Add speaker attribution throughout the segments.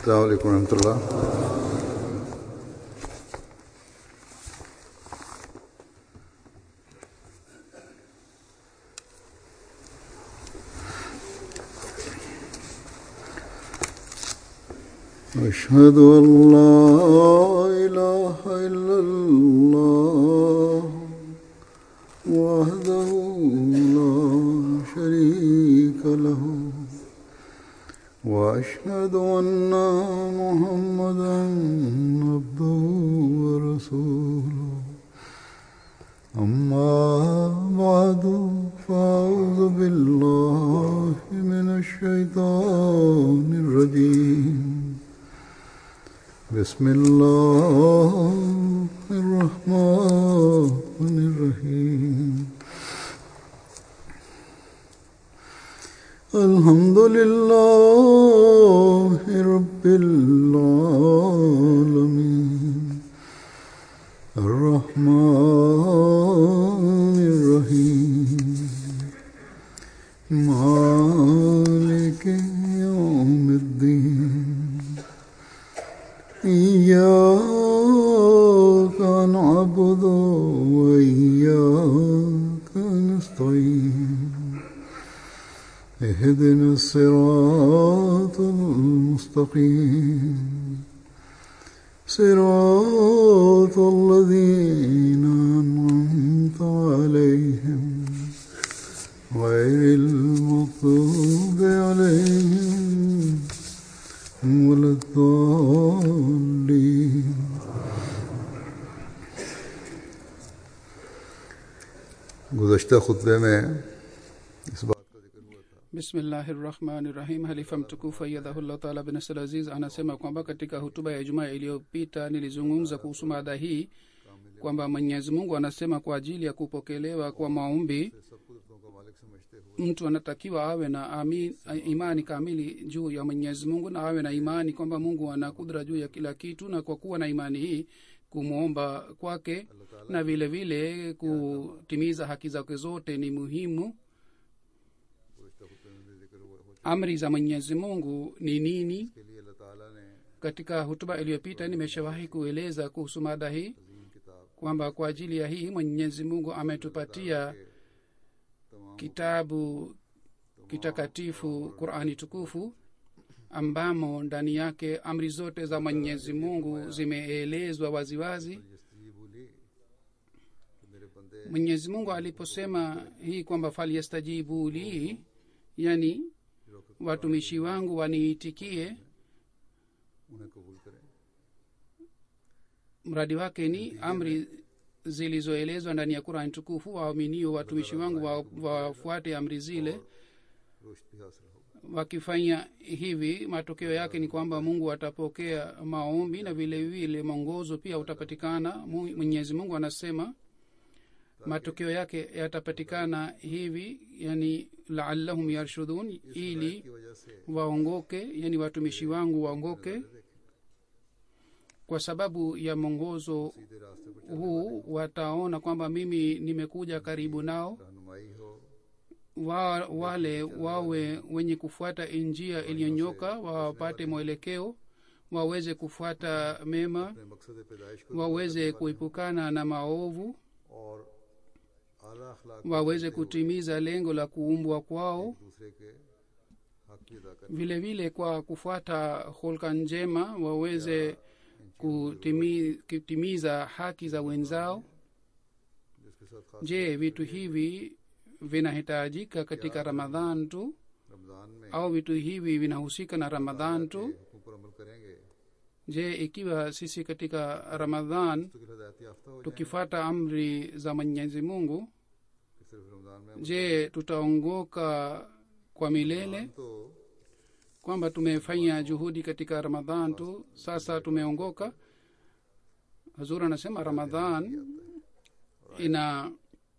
Speaker 1: السلام عليكم ورحمة الله أشهد أن لا إله إلا الله وحده لا شريك له وأشهد أن محمدا عبده ورسوله أما بعد فأعوذ بالله من الشيطان الرجيم بسم الله الرحمن الرحيم الحمد لله رب العالمين الرحمن الرحيم مالك يوم الدين إياك نعبد وإياك نستعين اهدنا الصراط المستقيم صراط الذين أنعمت عليهم غير المغضوب عليهم ولا الضالين गुज़श्ता खुतबे में इस बात का जिक्र हुआ था
Speaker 2: bismillahi rahmani rahim halifa mtukufu ayadhahullah taala bin nasir aziz anasema kwamba katika hutuba ya ijumaa iliyopita nilizungumza kuhusu mada hii kwamba mwenyezi mungu anasema kwa ajili ya kupokelewa kwa maombi
Speaker 1: सब कुदरतों का मालिक समझते हुए
Speaker 2: mtu anatakiwa awe na amin, imani kamili juu ya mwenyezi mungu na awe na imani kwamba mungu ana kudra juu ya kila kitu na kwa kuwa na imani hii kumwomba kwake na vile vile kutimiza haki zake zote ni muhimu
Speaker 1: गुज़श्ता खुतबे में भी जिक्र हुआ हो
Speaker 2: amri za mwenyezi mungu ni nini
Speaker 1: के लिए अल्लाह ताला ने
Speaker 2: katika hutuba iliyopita nimeshawahi kueleza kuhusu mada hii
Speaker 1: अजीम किताब
Speaker 2: kwamba kwa ajili ya hii mwenyezi mungu ametupatia kitabu kitakatifu qurani tukufu ambamo ndani yake amri zote za mwenyezi mungu zimeelezwa waziwazi
Speaker 1: यस्तजीबु ली कि मेरे बंदे
Speaker 2: mwenyezi mungu aliposema hii kwamba falyastajibu li yani watumishi wangu waniitikie
Speaker 1: उन्हें कबूल करें
Speaker 2: mradi wake ni amri zilizoelezwa ndani ya qurani tukufu waaminio watumishi wangu wa- wafuate amri zile
Speaker 1: रुश्त भी हासिल होगा
Speaker 2: wakifanya hivi matokeo yake ni kwamba mungu atapokea maombi na vile vile mwongozo pia utapatikana Mu- mwenyezi mungu anasema matokeo yake yatapatikana hivi yani laallahum yarshudun ili
Speaker 1: की वजह से
Speaker 2: waongoke yani watumishi wangu waongoke kwa sababu ya mwongozo
Speaker 1: सीधे रास्ते पर
Speaker 2: huu wataona kwamba mimi nimekuja karibu nao
Speaker 1: रहनुमाई हो
Speaker 2: wa, wale wawe wenye kufuata njia iliyonyoka wapate mwelekeo waweze kufuata mema
Speaker 1: अपने मकसद पैदाइश को
Speaker 2: waweze kuepukana na maovu
Speaker 1: और आला अखलाक
Speaker 2: waweze kutimiza lengo la kuumbwa kwao
Speaker 1: दूसरे के हक की अदा करें
Speaker 2: vile vile kwa kufuata hulka njema waweze kutimi, kutimiza haki za wenzao
Speaker 1: जिसके साथ खास
Speaker 2: je vitu hivi vinahitajika katika ramadhan tu
Speaker 1: Ramzan में
Speaker 2: au vitu hivi vinahusika na ramadhan tu
Speaker 1: हुक्म पर अमल करेंगे
Speaker 2: je ikiwa sisi katika ramadhan
Speaker 1: तो हिदायत याफ्ता हो
Speaker 2: tukifata amri za mwenyezi mungu
Speaker 1: कि सिर्फ रमजान में
Speaker 2: je tutaongoka kwa milele
Speaker 1: तो
Speaker 2: kwamba tumefanya juhudi katika ramadhan tu sasa tumeongoka hazur anasema ramadhan ina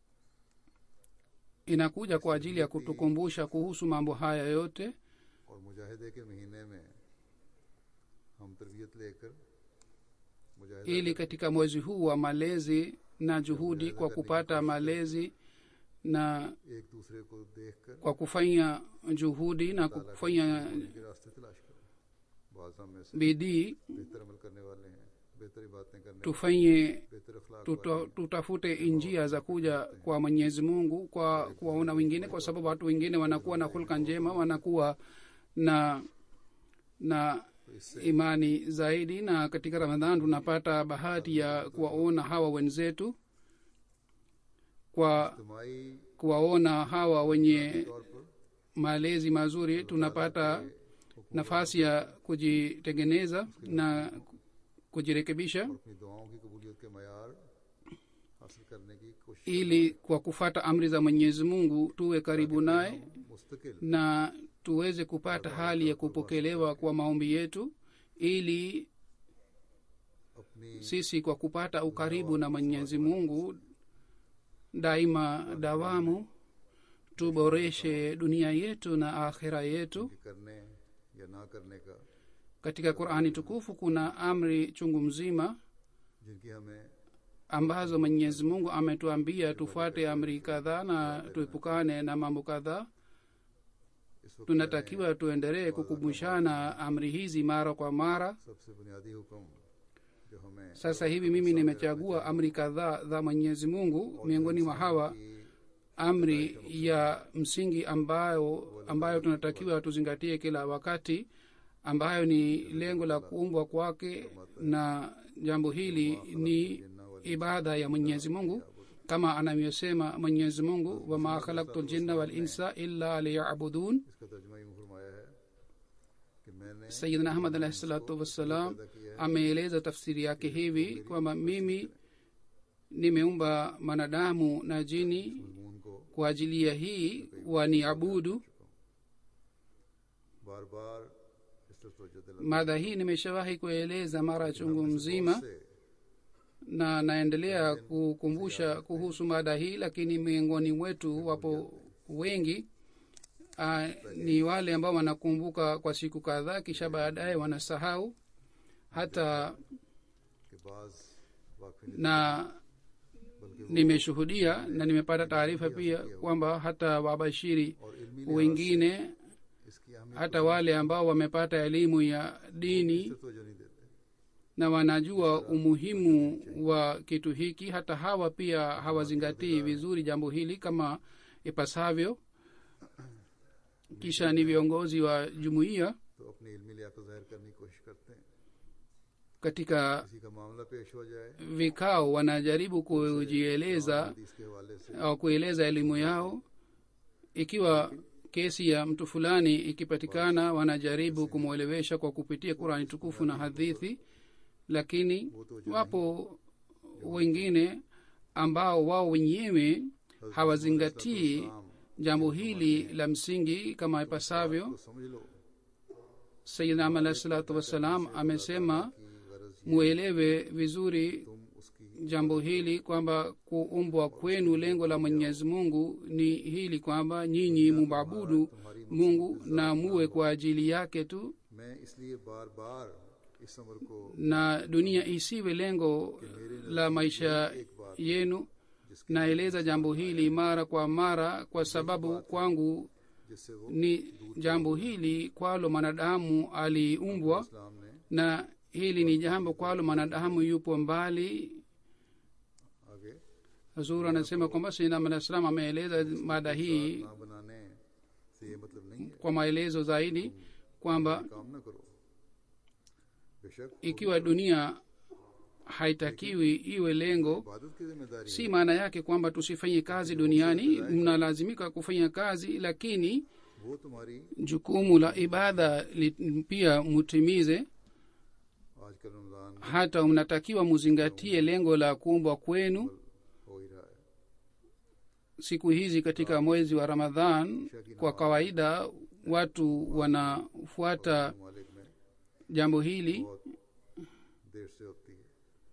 Speaker 2: inakuja kwa ajili ya kutukumbusha kuhusu mambo haya yote
Speaker 1: और मुजाहिदे के महीने में हम तरबियत लेकर मुजाहिदा
Speaker 2: ili katika mwezi huu wa malezi na juhudi kwa kupata malezi na
Speaker 1: एक दूसरे को देख कर
Speaker 2: kwa kufanya juhudi na kufanya
Speaker 1: के रास्ते तलाश करें बाज हम में से
Speaker 2: bidii
Speaker 1: बेहतर अमल करने वाले हैं बेहतरी बातें करने
Speaker 2: tufanye
Speaker 1: बेहतर अखलाक
Speaker 2: tuta, tutafute njia za kuja kwa mwenyezi mungu kwa kuwaona wengine kwa sababu watu wengine wanakuwa na hulka njema wanakuwa na na imani zaidi na katika ramadhan tunapata bahati ya kuwaona hawa wenzetu kwa
Speaker 1: इज्तमाही
Speaker 2: kuwaona hawa wenye
Speaker 1: तौर पर
Speaker 2: malezi mazuri tunapata nafasi ya kujitengeneza na kujirekebisha
Speaker 1: अपनी दुआओं की कबूलियत के मैार हासिल करने की कोशिश
Speaker 2: ili kwa kufata amri za mwenyezi mungu tuwe karibu naye
Speaker 1: मुस्तकिल
Speaker 2: na tuweze kupata hali ya kupokelewa kwa maombi yetu ili
Speaker 1: अपनी
Speaker 2: sisi kwa kupata ukaribu na mwenyezi mungu daima dawamu tuboreshe dunia yetu na akhira yetu
Speaker 1: की करने या ना करने का
Speaker 2: katika qurani tukufu kuna amri chungu mzima
Speaker 1: जिनकी हमें
Speaker 2: ambazo mwenyezi mungu ametuambia tufuate amri kadhaa na tuepukane na mambo kadhaa
Speaker 1: इस वक्त
Speaker 2: tunatakiwa tuendelee kukumbushana amri hizi mara kwa mara
Speaker 1: सबसे बुनियादी हुक्म जो हमें
Speaker 2: sasa hivi mimi nimechagua amri kadhaa za mwenyezi mungu miongoni mwa hawa
Speaker 1: की
Speaker 2: amri ya msingi ambayo ambayo tunatakiwa tuzingatie kila wakati ambayo ni lengo la kuumbwa kwake na jambo hili ni ibada ya mwenyezi mungu kama anavyosema mwenyezi mungu wama khalaktu ljinna walinsa illa liyabudun
Speaker 1: इसका तर्जमा यूं फरमाया है कि मैंने
Speaker 2: sayidna ahmad alahi salatu wassalam ameeleza tafsiri yake hivi kwamba mimi nimeumba manadamu na jini
Speaker 1: मजमून को
Speaker 2: kwa ajili ya hii waniabudu
Speaker 1: बार बार इस तरफ तवज्जो दिला
Speaker 2: mada hii nimeshawahi kueleza mara chungu mzima
Speaker 1: से
Speaker 2: na naendelea kukumbusha kuhusu mada hii lakini miongoni mwetu wapo wengi uh, ni wale ambao wanakumbuka kwa siku kadhaa kisha baadaye wanasahau hata
Speaker 1: कि बाज वाकफी
Speaker 2: na nimeshuhudia na nimepata taarifa pia kwamba hata wabashiri
Speaker 1: और इल्मी
Speaker 2: wengine
Speaker 1: इसकी अहमियत
Speaker 2: hata wale ambao wamepata elimu ya dini
Speaker 1: से तवज्जो नहीं देते
Speaker 2: na wanajua umuhimu wa kitu hiki hata hawa pia hawazingatii vizuri jambo hili kama ipasavyo kisha ni viongozi wa jumuiya
Speaker 1: तो अपनी इल्मी लियाकत जाहिर करने की कोशिश करते हैं
Speaker 2: katika
Speaker 1: किसी का मामला पेश हो जाए
Speaker 2: vikao wanajaribu kujieleza
Speaker 1: हदीस के हवाले से
Speaker 2: au kueleza elimu yao ikiwa kesi ya mtu fulani ikipatikana wanajaribu kumwelewesha kwa kupitia qurani tukufu na hadithi lakini wapo wengine ambao wao wenyewe hawazingatii jambo hili la msingi kama ipasavyo
Speaker 1: तो समझ लो
Speaker 2: sayidnam alahi salatu wassalam amesema
Speaker 1: कि गरज
Speaker 2: muelewe vizuri
Speaker 1: तुम उसकी
Speaker 2: jambo hili kwamba kuumbwa kwenu lengo la mwenyezi mungu ni hili kwamba nyinyi mumabudu mungu na muwe kwa ajili yake tu
Speaker 1: मैं इसलिए बार बार इस अमर को
Speaker 2: na dunia isiwe lengo la maisha yenu naeleza jambo hili mara kwa mara kwa sababu kwangu
Speaker 1: जिससे वो
Speaker 2: ni jambo hili kwalo mwanadamu aliumbwa
Speaker 1: इस्लाम ने
Speaker 2: na hili ni jambo kwalo mwanadamu yupo mbali
Speaker 1: आगे
Speaker 2: hazur anasema kwamba sinam alah salam ameeleza mada hii
Speaker 1: ना बनाने से ये मतलब नहीं है
Speaker 2: kwa maelezo zaidi kwamba
Speaker 1: काम न करो बेशक
Speaker 2: ikiwa dunia haitakiwi iwe lengo
Speaker 1: इबादत की जिम्मेदारी
Speaker 2: si maana yake kwamba tusifanye kazi duniani mnalazimika kufanya kazi lakini
Speaker 1: है वो तुम्हारी
Speaker 2: jukumu la ibada li, pia mutimize
Speaker 1: आजकल Ramzan
Speaker 2: hata mnatakiwa muzingatie lengo la kuumbwa kwenu
Speaker 1: हो ही रहा है
Speaker 2: siku hizi katika mwezi wa ramadhan kwa kawaida watu wanafuata
Speaker 1: ममालिक में
Speaker 2: jambo hili
Speaker 1: बहुत देर से होती है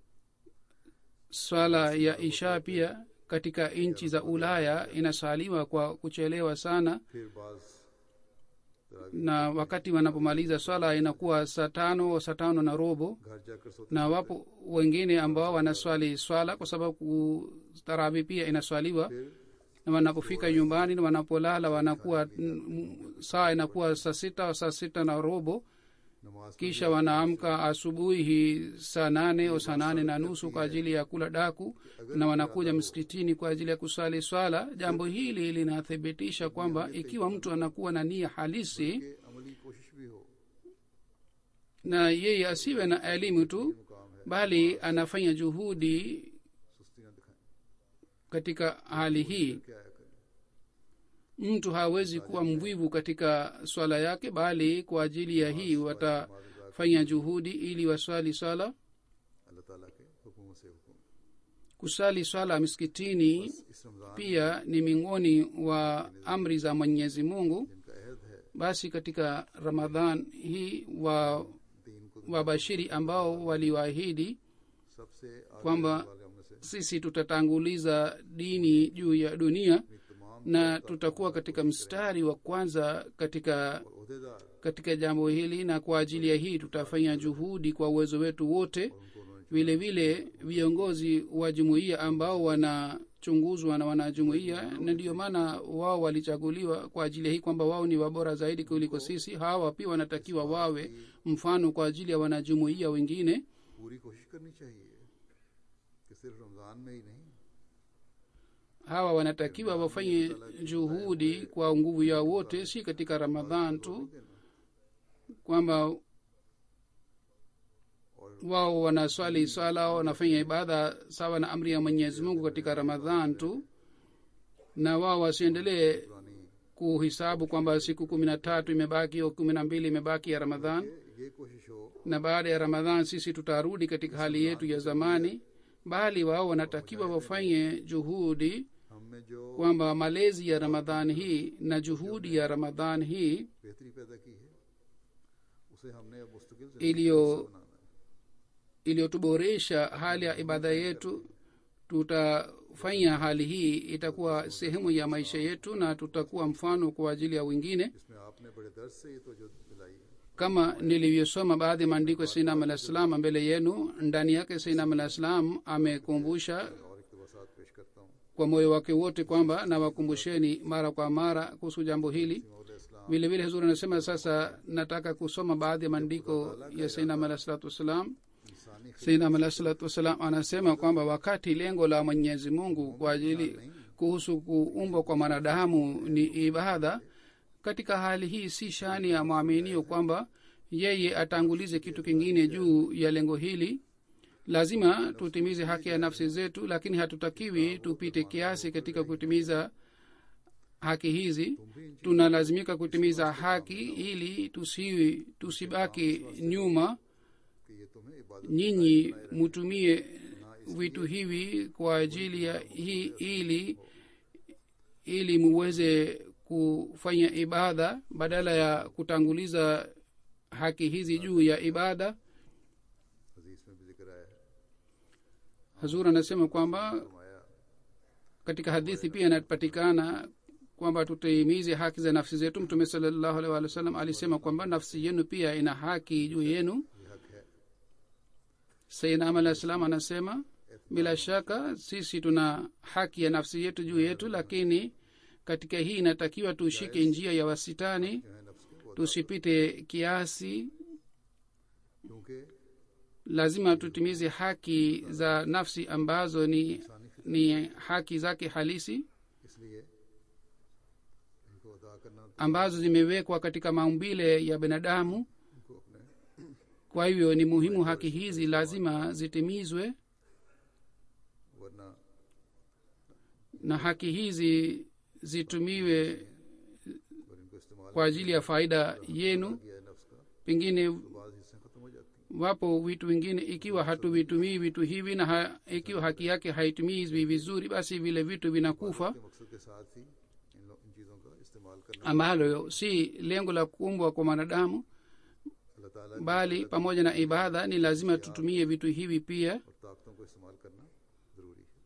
Speaker 2: swala ya isha pia katika nchi za ulaya inasaliwa kwa kuchelewa sana
Speaker 1: फिर बाज तरावी
Speaker 2: na wakati wanapomaliza swala inakuwa saa tano saa tano na robo
Speaker 1: घर जाकर सोते
Speaker 2: na wapo wengine ambao wanaswali swala kwa sababu taravi pia inaswaliwa
Speaker 1: फिर
Speaker 2: na wanapofika nyumbani na wanapolala wanakuwa mm, saa inakuwa saa sita saa sita na robo
Speaker 1: नमाज पर
Speaker 2: kisha wanaamka asubuhi saa nane au saa nane na nusu kwa ajili ya kula daku na wanakuja msikitini kwa ajili ya kusali swala jambo hili linathibitisha kwamba ikiwa mtu anakuwa na nia halisi
Speaker 1: के अमली कोशिश भी हो
Speaker 2: na yeye asiwe na elimu tu
Speaker 1: मुकाम है
Speaker 2: bali anafanya juhudi
Speaker 1: सुस्ती न दिखाएं
Speaker 2: katika hali hii
Speaker 1: क्या है करें
Speaker 2: mtu hawezi kuwa mvivu katika swala yake bali kwa ajili ya hii watafanya juhudi ili waswali swala
Speaker 1: अल्लाह ताला के हुक्म से हुक्म
Speaker 2: kusali swala miskitini
Speaker 1: इस Ramzan
Speaker 2: pia ni miongoni wa amri za mwenyezi mungu
Speaker 1: जिनका अहद है
Speaker 2: basi katika ramadhan hii wa
Speaker 1: दीन को
Speaker 2: wabashiri ambao waliwaahidi
Speaker 1: सबसे आगे
Speaker 2: kwamba
Speaker 1: वाले हमने से
Speaker 2: sisi tutatanguliza dini juu ya dunia
Speaker 1: अपनी तमाम
Speaker 2: na tutakuwa katika mstari wa kwanza katika
Speaker 1: और अहदेदार
Speaker 2: katika jambo hili na kwa ajili ya hii tutafanya juhudi kwa uwezo wetu wote
Speaker 1: उनको उन्होंने
Speaker 2: vile vile viongozi wa jumuiya ambao wanachunguzwa na wanajumuiya na ndiyo maana wao walichaguliwa kwa ajili ya hii kwamba wao ni wabora zaidi kuliko sisi hawa pia wanatakiwa wawe mfano kwa ajili ya wanajumuiya wengine
Speaker 1: पूरी कोशिश करनी चाहिए कि सिर्फ रमजान में ही नहीं
Speaker 2: hawa wanatakiwa wafanye juhudi kwa nguvu yao wote si katika ramadhan tu kwamba wao wanaswali swala wanafanya ibada sawa na amri ya mwenyezi mungu katika ramadhan tu na wao wasiendelee
Speaker 1: पुरानी
Speaker 2: kuhisabu kwamba siku kumi na tatu imebaki au kumi na mbili imebaki ya ramadhan
Speaker 1: ये कोशिश हो
Speaker 2: na baada ya ramadhan sisi tutarudi katika hali yetu ya zamani bali wao wanatakiwa wafanye juhudi
Speaker 1: हम में जो
Speaker 2: kwamba malezi ya ramadhan hii na juhudi ya ramadhan hii
Speaker 1: बेहतरी पैदा की है उसे हमने अब मुस्तकिल से
Speaker 2: iliyo
Speaker 1: बनाना है
Speaker 2: iliyotuboresha hali ya ibada yetu tutafanya hali hii itakuwa sehemu ya maisha yetu na tutakuwa mfano kwa ajili ya wengine
Speaker 1: इसमें आपने बड़े दर्द से ये तो जो दिलाई है
Speaker 2: kama nilivyosoma baadhi ya maandiko ya sainam alah salam mbele yenu ndani yake sainam alah salam amekumbusha
Speaker 1: और इकतबासात पेश करता हूँ
Speaker 2: kwa moyo wake wote kwamba nawakumbusheni mara kwa mara kuhusu jambo hili
Speaker 1: मौल इस्लाम
Speaker 2: vile vile huzuri anasema sasa nataka kusoma baadhi ya maandiko ya sainam alah salatu wassalam
Speaker 1: इंसानी
Speaker 2: sainam alah salatu wassalam anasema kwamba wakati lengo la mwenyezi mungu kwa ajili kuhusu kuumbwa kwa mwanadamu ni ibada katika hali hii si shani ya mwaminio kwamba yeye atangulize kitu kingine juu ya lengo hili lazima tutimize haki ya nafsi zetu lakini hatutakiwi tupite kiasi katika kutimiza haki hizi tunalazimika kutimiza haki ili tusi, tusibaki nyuma
Speaker 1: कि ये तुम्हें इबादत
Speaker 2: nyinyi mutumie vitu hivi kwa ajili ya hii ili ili muweze kufanya ibada badala ya kutanguliza haki hizi juu ya ibada
Speaker 1: हदीस में भी जिक्र आया है
Speaker 2: hazur anasema kwamba
Speaker 1: फरमाया
Speaker 2: katika hadithi pia inapatikana kwamba tutimize haki za nafsi zetu mtume salallahu alaihi wa sallam alisema kwamba nafsi yenu pia ina haki juu yenu
Speaker 1: ये हक है
Speaker 2: sainam alah salam anasema bila shaka sisi tuna haki ya nafsi yetu juu yetu lakini katika hii inatakiwa tushike njia ya wasitani
Speaker 1: जो है नफ्स के वो
Speaker 2: tusipite kiasi
Speaker 1: क्योंकि
Speaker 2: lazima tutimize haki za nafsi ambazo ni, ni haki zake halisi
Speaker 1: इसलिए इनको अदा करना
Speaker 2: ambazo zimewekwa katika maumbile ya binadamu
Speaker 1: उनको अपने
Speaker 2: kwa hivyo ni muhimu haki hizi lazima zitimizwe
Speaker 1: वरना
Speaker 2: na haki hizi zitumiwe
Speaker 1: और इनको इस्तेमाल
Speaker 2: kwa ajili ya faida yenu
Speaker 1: किया है नफ्स का
Speaker 2: pengine
Speaker 1: बाज हिस्से खत्म हो जाती हैं
Speaker 2: wapo vitu vingine ikiwa hatuvitumii vitu hivi na ha, ikiwa haki yake haitumizwi vizuri basi vile vitu vinakufa
Speaker 1: के मकसद के साथ ही इन, लो- इन चीज़ों का इस्तेमाल करना
Speaker 2: ambalo si lengo la kuumbwa kwa mwanadamu
Speaker 1: अल्लाह ताला की
Speaker 2: bali pamoja na ibada ni lazima tutumie vitu hivi pia
Speaker 1: और ताकतों को इस्तेमाल करना ज़रूरी है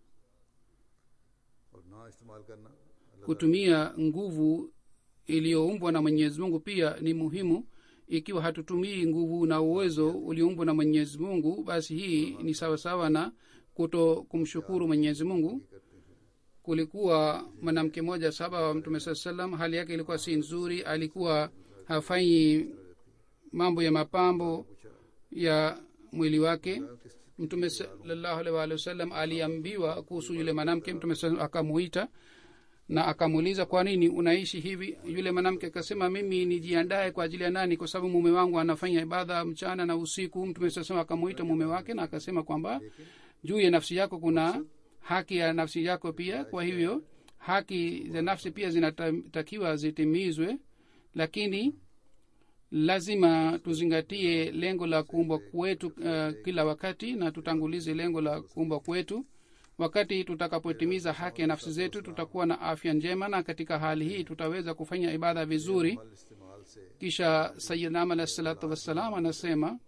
Speaker 1: और ना इस्तेमाल करना अल्लाह
Speaker 2: kutumia nguvu iliyoumbwa na mwenyezi mungu pia ni muhimu ikiwa hatutumii nguvu na uwezo ulioumbwa na mwenyezi mungu basi hii ni sawasawa na kuto kumshukuru mwenyezi mungu
Speaker 1: करते हैं
Speaker 2: kulikuwa mwanamke mmoja saba wa mtume saa salam hali yake ilikuwa si nzuri alikuwa hafanyi mambo ya mapambo
Speaker 1: पूछा
Speaker 2: ya mwili wake
Speaker 1: "मैं किस
Speaker 2: mtume salallahu alaihi waalihi wasallam aliambiwa kuhusu yule mwanamke mtume sa- akamuita na akamuuliza kwa nini unaishi hivi yule mwanamke akasema mimi nijiandae kwa ajili ya nani kwa sababu mume wangu anafanya ibada mchana na usiku mtume sasema akamuita mume wake na akasema kwamba juu ya nafsi yako kuna haki ya nafsi yako pia kwa hivyo haki za nafsi pia zinatakiwa zitimizwe lakini lazima tuzingatie lengo la kuumbwa kwetu uh, kila wakati na tutangulize lengo la kuumbwa kwetu wakati tutakapotimiza haki ya nafsi zetu tutakuwa na afya njema na katika hali hii tutaweza kufanya ibada vizuri
Speaker 1: अमल इस्तेमाल से
Speaker 2: kisha sayidnam alahi salatu wassalam anasema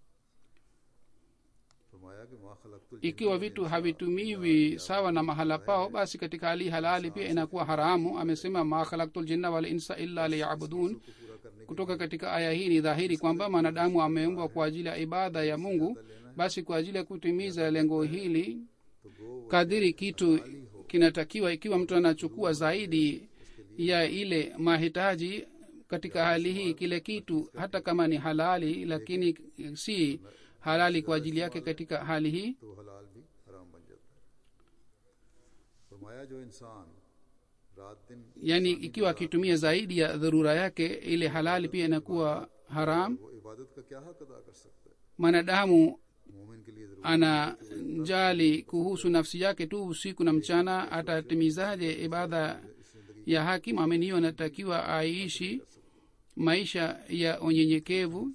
Speaker 1: फरमाया कि माँ खलकतुल
Speaker 2: ikiwa vitu havitumiwi sawa na mahala pao basi katika hali halali pia inakuwa haramu amesema ma khalaktu ljinna wal insa illa liyabudun
Speaker 1: पूरा करने
Speaker 2: kutoka katika aya hii ni dhahiri kwamba mwanadamu ameumbwa kwa ajili ya ibada ya mungu basi kwa ajili ya kutimiza lengo hili
Speaker 1: तो गो
Speaker 2: kadiri kitu kinatakiwa ikiwa mtu anachukua zaidi ya ile mahitaji katika hali hii kile kitu hata kama ni halali lakini si halali kwa ajili yake katika hali hii
Speaker 1: तो हलाल भी हराम बन जाता है फरमाया जो इंसान रात दिन
Speaker 2: yaani ikiwa akitumia zaidi ya dharura yake ile halali pia inakuwa haram
Speaker 1: वो इबादत का क्या हक अदा कर सकता है
Speaker 2: mwanadamu
Speaker 1: मोमिन के लिए जरूरी
Speaker 2: anajali kuhusu nafsi yake tu usiku na mchana atatimizaje ibada ya haki mwamini hiyo anatakiwa aishi maisha ya unyenyekevu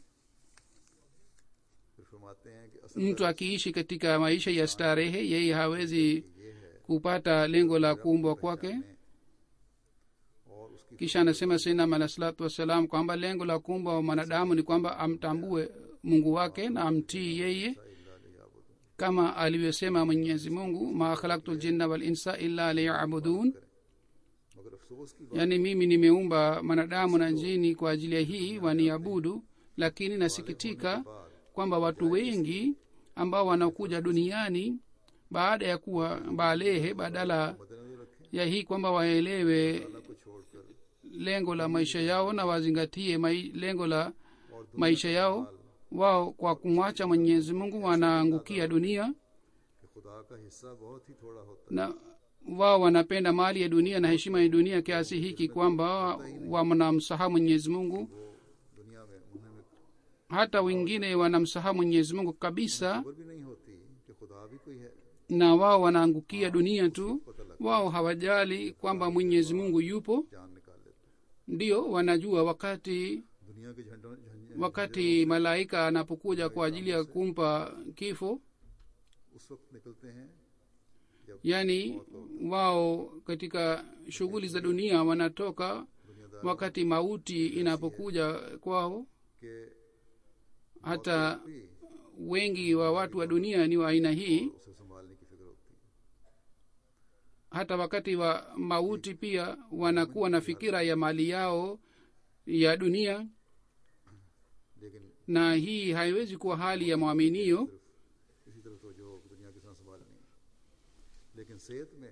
Speaker 1: फिर फरमाते हैं कि असल
Speaker 2: mtu akiishi katika maisha ya starehe yeye hawezi kupata lengo la kuumbwa kwake
Speaker 1: और उसकी
Speaker 2: kisha anasema sinam alah salatu wassalam kwamba lengo la kuumbwa wa mwanadamu ni kwamba amtambue mungu wake na amtii yeye kama alivyosema mwenyezi mungu ma khalaktu ljinna walinsa illa liyabudun
Speaker 1: मगर अफसोस की बात
Speaker 2: yaani mimi nimeumba mwanadamu na njini kwa ajili ya hii waniabudu lakini nasikitika kwamba watu wengi ambao wanakuja duniani baada ya kuwa balehe badala
Speaker 1: मद्देनजर रखें
Speaker 2: ya hii kwamba waelewe
Speaker 1: अल्लाह को छोड़कर
Speaker 2: lengo la maisha yao na wazingatie mai, lengo la maisha yao wao kwa kumwacha mwenyezi mungu wanaangukia dunia
Speaker 1: कि खुदा का हिस्सा बहुत ही थोड़ा होता
Speaker 2: na wao wanapenda mali ya dunia na heshima ya dunia kiasi hiki kwamba wanamsahau mwenyezi mungu
Speaker 1: है वो दुनिया में उन्हें में
Speaker 2: hata wengine wanamsahau mwenyezi mungu kabisa
Speaker 1: खबर भी नहीं होती कि खुदा भी कोई है
Speaker 2: na wao wanaangukia dunia tu wao hawajali kwamba mwenyezi mungu yupo
Speaker 1: जान निकाल लेते
Speaker 2: ndio wanajua wakati
Speaker 1: हैं। दुनिया के झंडों झंझे
Speaker 2: wakati malaika anapokuja kwa ajili ya kumpa kifo
Speaker 1: उस वक्त निकलते हैं जब
Speaker 2: yaani wao katika shughuli za dunia wanatoka
Speaker 1: दुनियादार
Speaker 2: wakati mauti inapokuja kwao
Speaker 1: के
Speaker 2: hata
Speaker 1: भी
Speaker 2: wengi wa watu wa dunia ni wa aina hii
Speaker 1: उसे संभालने की फिक्र होती है
Speaker 2: hata wakati wa mauti pia wanakuwa na fikira ya mali yao ya dunia
Speaker 1: लेकिन
Speaker 2: na hii haiwezi kuwa hali ya mwaminio
Speaker 1: इसी तरह तो जो दुनिया के साथ संभालनी है लेकिन सेहत में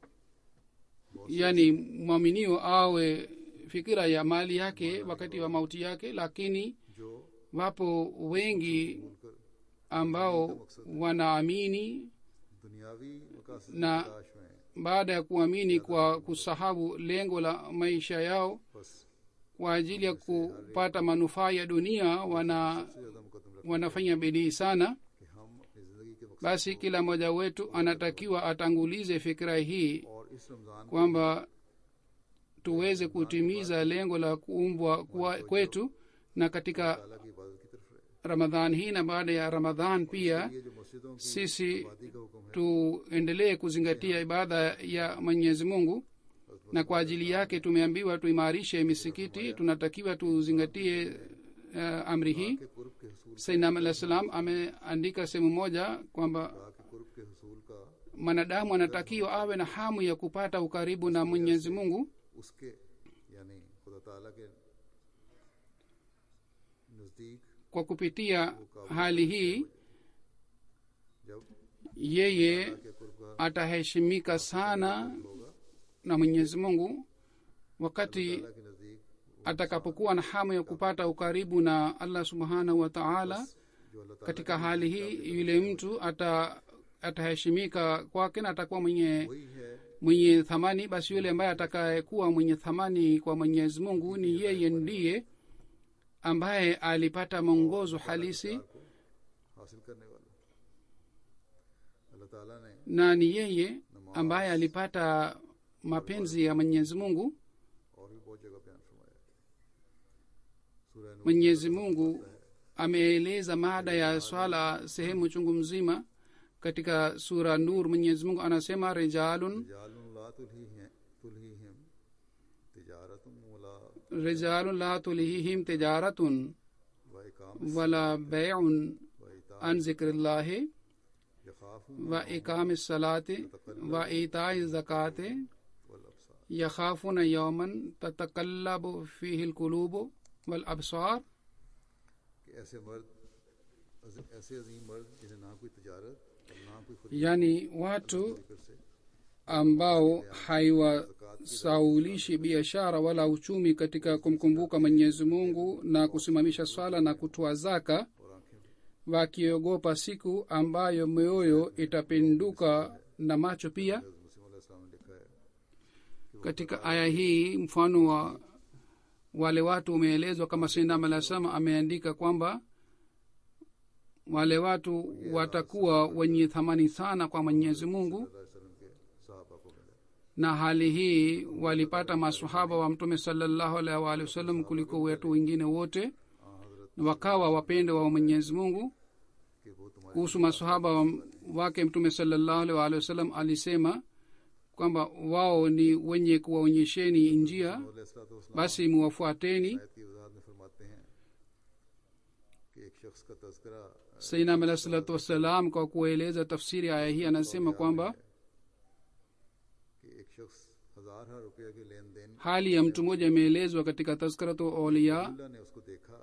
Speaker 2: yaani mwaminio awe fikira ya mali yake wakati wa mauti yake lakini
Speaker 1: जो
Speaker 2: wapo wengi
Speaker 1: भूलकर
Speaker 2: ambao wanaamini
Speaker 1: दुनियावी मकासद की
Speaker 2: ना-
Speaker 1: तलाश में
Speaker 2: baada ya kuamini kwa kusahau lengo la maisha yao
Speaker 1: बस
Speaker 2: kwa ajili ya kupata manufaa ya dunia wana
Speaker 1: सबसे ज्यादा मुकदम रखते
Speaker 2: wanafanya bidii sana
Speaker 1: हैं कि हम अपनी जिंदगी के मकसद
Speaker 2: basi kila mmoja wetu anatakiwa atangulize fikira hii
Speaker 1: और इस Ramzan
Speaker 2: kwamba tuweze kutimiza lengo la kuumbwa kwa- kwetu na katika
Speaker 1: ताला की इबादत की तरफ रहे
Speaker 2: ramadhan hii na baada ya ramadhan pia
Speaker 1: ये जो मस्जिदों की
Speaker 2: sisi
Speaker 1: आबादी का हुक्म है
Speaker 2: tuendelee kuzingatia ibada ya mwenyezi mungu na kwa ajili yake tumeambiwa tuimarishe misikiti tunatakiwa tuzingatie uh, amri hii
Speaker 1: के कुर्ब के हसूल
Speaker 2: sainam alah salam ameandika sehemu moja kwamba
Speaker 1: खुदा के कुर्ब के हसूल का
Speaker 2: mwanadamu anatakiwa awe na hamu ya kupata ukaribu na mwenyezi mungu
Speaker 1: उसके यानी खुदा ताला के नजदीक
Speaker 2: kwa kupitia hali hii
Speaker 1: जब
Speaker 2: yeye
Speaker 1: के कुर्ब का
Speaker 2: ataheshimika sana
Speaker 1: होगा
Speaker 2: na mwenyezi mungu wakati
Speaker 1: ताला के नजदीक
Speaker 2: atakapokuwa na hamu ya kupata ukaribu na allah subhanahu wa taala
Speaker 1: जो अल्लाह ताला
Speaker 2: katika hali hii yule mtu ata ataheshimika kwake na atakuwa mwenye
Speaker 1: वही है
Speaker 2: mwenye thamani basi yule ambaye atakayekuwa mwenye thamani kwa mwenyezi mungu ni yeye ndiye ambaye alipata mwongozo halisi
Speaker 1: को हासिल करने वाला अल्लाह ताला ने
Speaker 2: na ni yeye ambaye alipata mapenzi ya mwenyezi mungu
Speaker 1: और भी बहुत जगह बयान फरमाया है। सूरह नूर
Speaker 2: mwenyezi mungu ameeleza mada ya swala sehemu chungu mzima katika sura nur mwenyezi mungu anasema rijalun
Speaker 1: रिजालुन ला तुलहीहिम तुलहीहिम तिजारतुम वला
Speaker 2: rijalun la tulihihim tijaratun
Speaker 1: व इकाम
Speaker 2: wala beiun
Speaker 1: व इता
Speaker 2: an zikrillahi
Speaker 1: यखाफून
Speaker 2: wa ikami salati wa itai zakati
Speaker 1: वल अबसार
Speaker 2: yakhafuna yawman tatakallabu fihi lkulubu walabsar
Speaker 1: कि ऐसे मर्द अज- ऐसे अजीम मर्द जिन्हें ना कोई तजारत और ना कोई खुद
Speaker 2: yani watu
Speaker 1: फिक्र से
Speaker 2: ambao haiwasaulishi biashara wala uchumi katika kumkumbuka mwenyezi mungu na kusimamisha swala na kutoa zaka
Speaker 1: और आंखें भी
Speaker 2: wakiogopa siku ambayo mioyo itapinduka na macho pia
Speaker 1: हज़रत मुस्लिम अलैहिस्सलाम ने लिखा है
Speaker 2: katika aya hii mfano wa wale watu umeelezwa kama sindam alah salam ameandika kwamba wale watu watakuwa wenye thamani sana kwa mwenyezi mungu
Speaker 1: सल्लल्लाहु अलैहि वसल्लम के सहाबा को मिला
Speaker 2: na hali hii walipata masahaba wa mtume salallahu alaihi waalihi wasallam kuliko watu wengine wote
Speaker 1: हाँ हजरत
Speaker 2: na wakawa wapendo wa mwenyezi mungu
Speaker 1: कि वो तुम्हारे
Speaker 2: kuhusu masahaba wa- wake mtume salallahu alaihi waalihi wasallam alisema kwamba wao ni wenye kuwaonyesheni njia
Speaker 1: अलैहिस्सलाम
Speaker 2: basi muwafuateni
Speaker 1: आयत की वजाहत में फरमाते हैं कि एक शख्स का तस्करा
Speaker 2: sainam alah salatu wassalam kwa kueleza tafsiri ya aya hii anasema kwamba
Speaker 1: कि एक शख्स हजार हजार रुपये के लेन देन
Speaker 2: hali ya mtu mmoja imeelezwa katika tazkaratu auliya
Speaker 1: Allah ने उसको देखा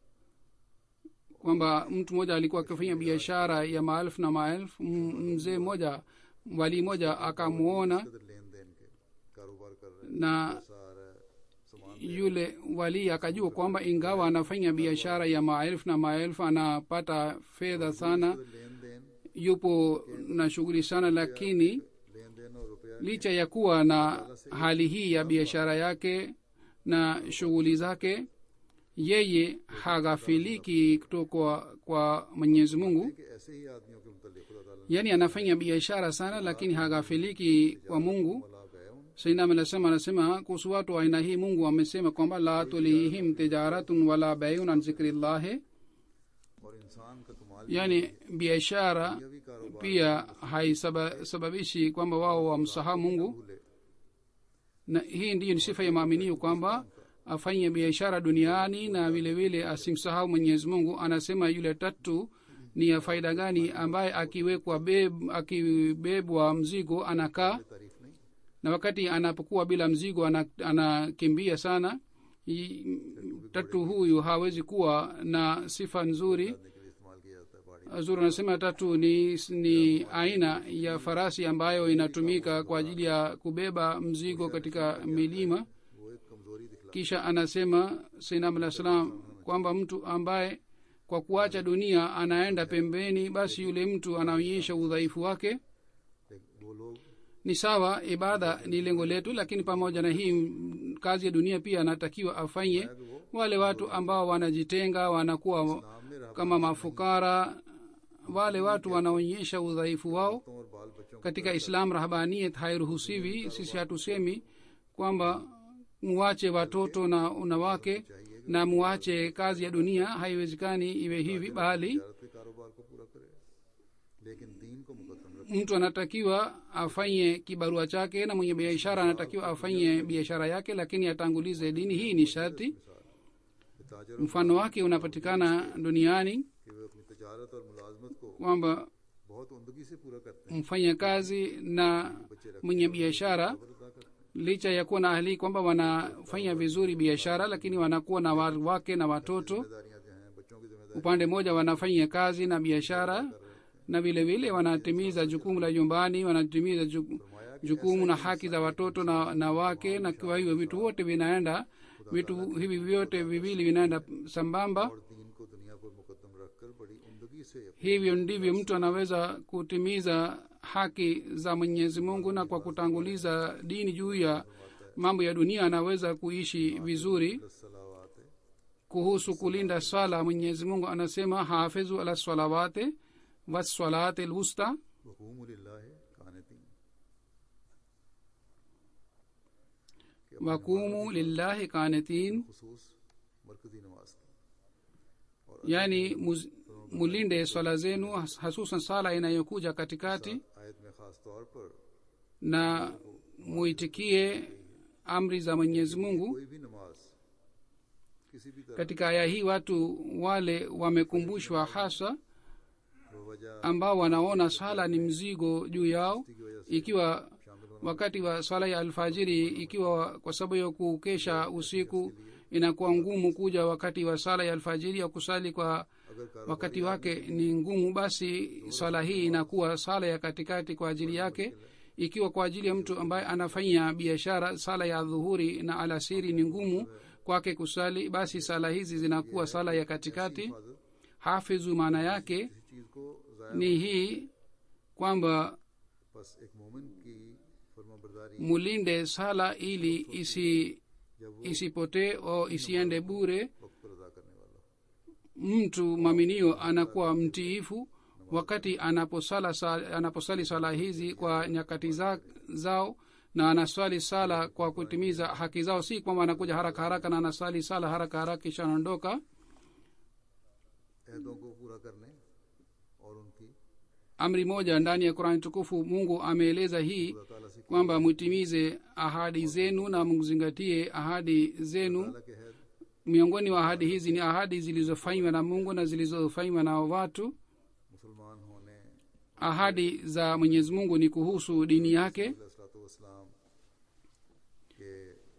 Speaker 2: kwamba mtu mmoja alikuwa akifanya biashara ya maelfu na maelfu M- mzee mmoja wali moja akamwona
Speaker 1: कदर लेन देन के कारोबार कर रहे
Speaker 2: na
Speaker 1: हैं पैसा आ रहा है सामान
Speaker 2: yule wali akajua kwamba ingawa anafanya biashara ya maelfu na maelfu anapata fedha sana
Speaker 1: कदर लेन देन
Speaker 2: yupo na shughuli sana lakini
Speaker 1: लेन देन और रुपया
Speaker 2: licha ya kuwa na hali hii ya biashara yake na shughuli zake yeye haghafiliki kutoka kwa, kwa mwenyezi mungu
Speaker 1: कि ऐसे ही आदमियों के मुतल्लिक खुदा ताला
Speaker 2: yaani anafanya biashara sana lakini haghafiliki kwa mungu
Speaker 1: मला बैउन
Speaker 2: sainam anasema anasema kuhusu watu wa aina hii mungu amesema kwamba la tulihim tijaratun wala beiun an zikrillahi
Speaker 1: और इंसान का कमाल
Speaker 2: yaani biashara
Speaker 1: भी कारोबार
Speaker 2: pia haisababishi kwamba wao wamsahau mungu
Speaker 1: भूले
Speaker 2: na hii ndiyo ni sifa ya maaminio kwamba afanye biashara duniani na vile vile asimsahau mwenyezi mungu anasema yule tatu ni ya faida gani ambaye akiwekwa beb, akibebwa mzigo anakaa
Speaker 1: तारीफ नहीं
Speaker 2: na wakati anapokuwa bila mzigo ana- anakimbia sana I- tatu huyu hawezi kuwa na sifa nzuri
Speaker 1: करने के लिए इस्तेमाल किया जाता है बाड़ी
Speaker 2: zuri anasema tatu ni, ni aina ya farasi ambayo inatumika kwa ajili ya kubeba mzigo katika milima
Speaker 1: वो एक कमजोरी दिखला
Speaker 2: kisha anasema sainam alah salam kwamba mtu ambaye kwa kuacha dunia anaenda pembeni basi yule mtu anaonyesha udhaifu wake
Speaker 1: लेकिन वो लोग
Speaker 2: ni sawa ibada ni lengo letu lakini pamoja na hii m, kazi ya dunia pia anatakiwa afanye wale watu ambao wanajitenga wanakuwa
Speaker 1: नाम में रहा
Speaker 2: kama mafukara wale watu wanaonyesha udhaifu wao
Speaker 1: और बाल बच्चों को
Speaker 2: katika islam rahbaniyet hairuhusiwi sisi hatusemi kwamba muwache watoto na wanawake na muwache kazi ya dunia haiwezekani iwe hivi bali
Speaker 1: तिजारत के कारोबार को पूरा करे लेकिन दीन को मुकदम रखे
Speaker 2: mtu anatakiwa afanye kibarua chake na mwenye biashara anatakiwa afanye biashara yake lakini atangulize dini hii ni sharti
Speaker 1: ताजर
Speaker 2: mfano wake unapatikana duniani
Speaker 1: कि वे अपनी तजारत और मुलाजमत को
Speaker 2: kwamba
Speaker 1: बहुत उमदगी से पूरा करते हैं
Speaker 2: mfanya kazi na mwenye biashara
Speaker 1: खबर अदा करते हैं
Speaker 2: licha ya kuwa na hali kwamba wanafanya vizuri biashara lakini wanakuwa na wa- wake na watoto
Speaker 1: जिम्मेदारियां जो हैं बच्चों की जिम्मेदारी
Speaker 2: upande mmoja wanafanya kazi na biashara na vile vile wanatimiza jukumu la nyumbani wanatimiza ju- jukumu na haki za watoto na, na wake na kwa hivyo vitu vyote vinaenda vitu hivi vyote viwili vinaenda sambamba
Speaker 1: और दीन को दुनिया पर मुकदम रखकर बड़ी उमदगी से
Speaker 2: hivyo ndivyo mtu anaweza kutimiza haki za mwenyezi mungu na kwa kutanguliza dini juu ya mambo ya dunia anaweza kuishi vizuri
Speaker 1: सलावात है
Speaker 2: kuhusu kulinda swala mwenyezi mungu anasema hafidhu ala salawate wassalate lwusta
Speaker 1: वकूम लिल्लाह कानतीन
Speaker 2: wakumu lillahi kanetin
Speaker 1: खसूस मरकजी नमाज की
Speaker 2: yani muz- mulinde swala zenu has- hasusan sala inayokuja katikati
Speaker 1: आयत में खास तौर पर
Speaker 2: na muitikie amri za mwenyezi mungu
Speaker 1: कोई भी नमाज किसी भी तरह
Speaker 2: katika aya hii watu wale wamekumbushwa hasa
Speaker 1: वजह
Speaker 2: ambao wanaona swala ni mzigo juu yao
Speaker 1: की वजह से
Speaker 2: ikiwa wakati wa swala ya alfajiri ikiwa kwa sababu ya kukesha usiku inakuwa ngumu kuja wakati wa sala ya alfajiri ya kusali kwa
Speaker 1: अगर कार
Speaker 2: wakati wake ni ngumu basi swala hii inakuwa sala ya katikati kwa ajili yake ikiwa kwa ajili ya mtu ambaye anafanya biashara sala ya dhuhuri na alasiri ni ngumu kwake kusali basi sala hizi zinakuwa sala ya katikati
Speaker 1: हिफाजत
Speaker 2: hafidhu maana yake
Speaker 1: किसी चीज को जाया
Speaker 2: ni hii kwamba
Speaker 1: बस एक मोमिन की फर्माबरदारी
Speaker 2: mulinde sala ili isi
Speaker 1: जब वो
Speaker 2: isipotee au isiende bure
Speaker 1: वक्त पर अदा करने वाला हो
Speaker 2: mtu mwaminio anakuwa mtiifu wakati anaposala sa- anaposali sala hizi kwa nyakati za, zao na anaswali sala kwa kutimiza haki zao si kwamba anakuja haraka haraka na anasali sala haraka haraka kisha anaondoka
Speaker 1: अहदों को पूरा करने और उनकी
Speaker 2: amri moja ndani ya qurani tukufu mungu ameeleza hii
Speaker 1: खुदा ताला से
Speaker 2: kwamba mwitimize ahadi zenu na mzingatie ahadi zenu
Speaker 1: ताला के अहद
Speaker 2: miongoni wa ahadi hizi ni ahadi zilizofanywa na mungu na zilizofanywa na watu
Speaker 1: मुसलमान होने
Speaker 2: ahadi za mwenyezi mungu ni kuhusu dini yake
Speaker 1: वसलाम के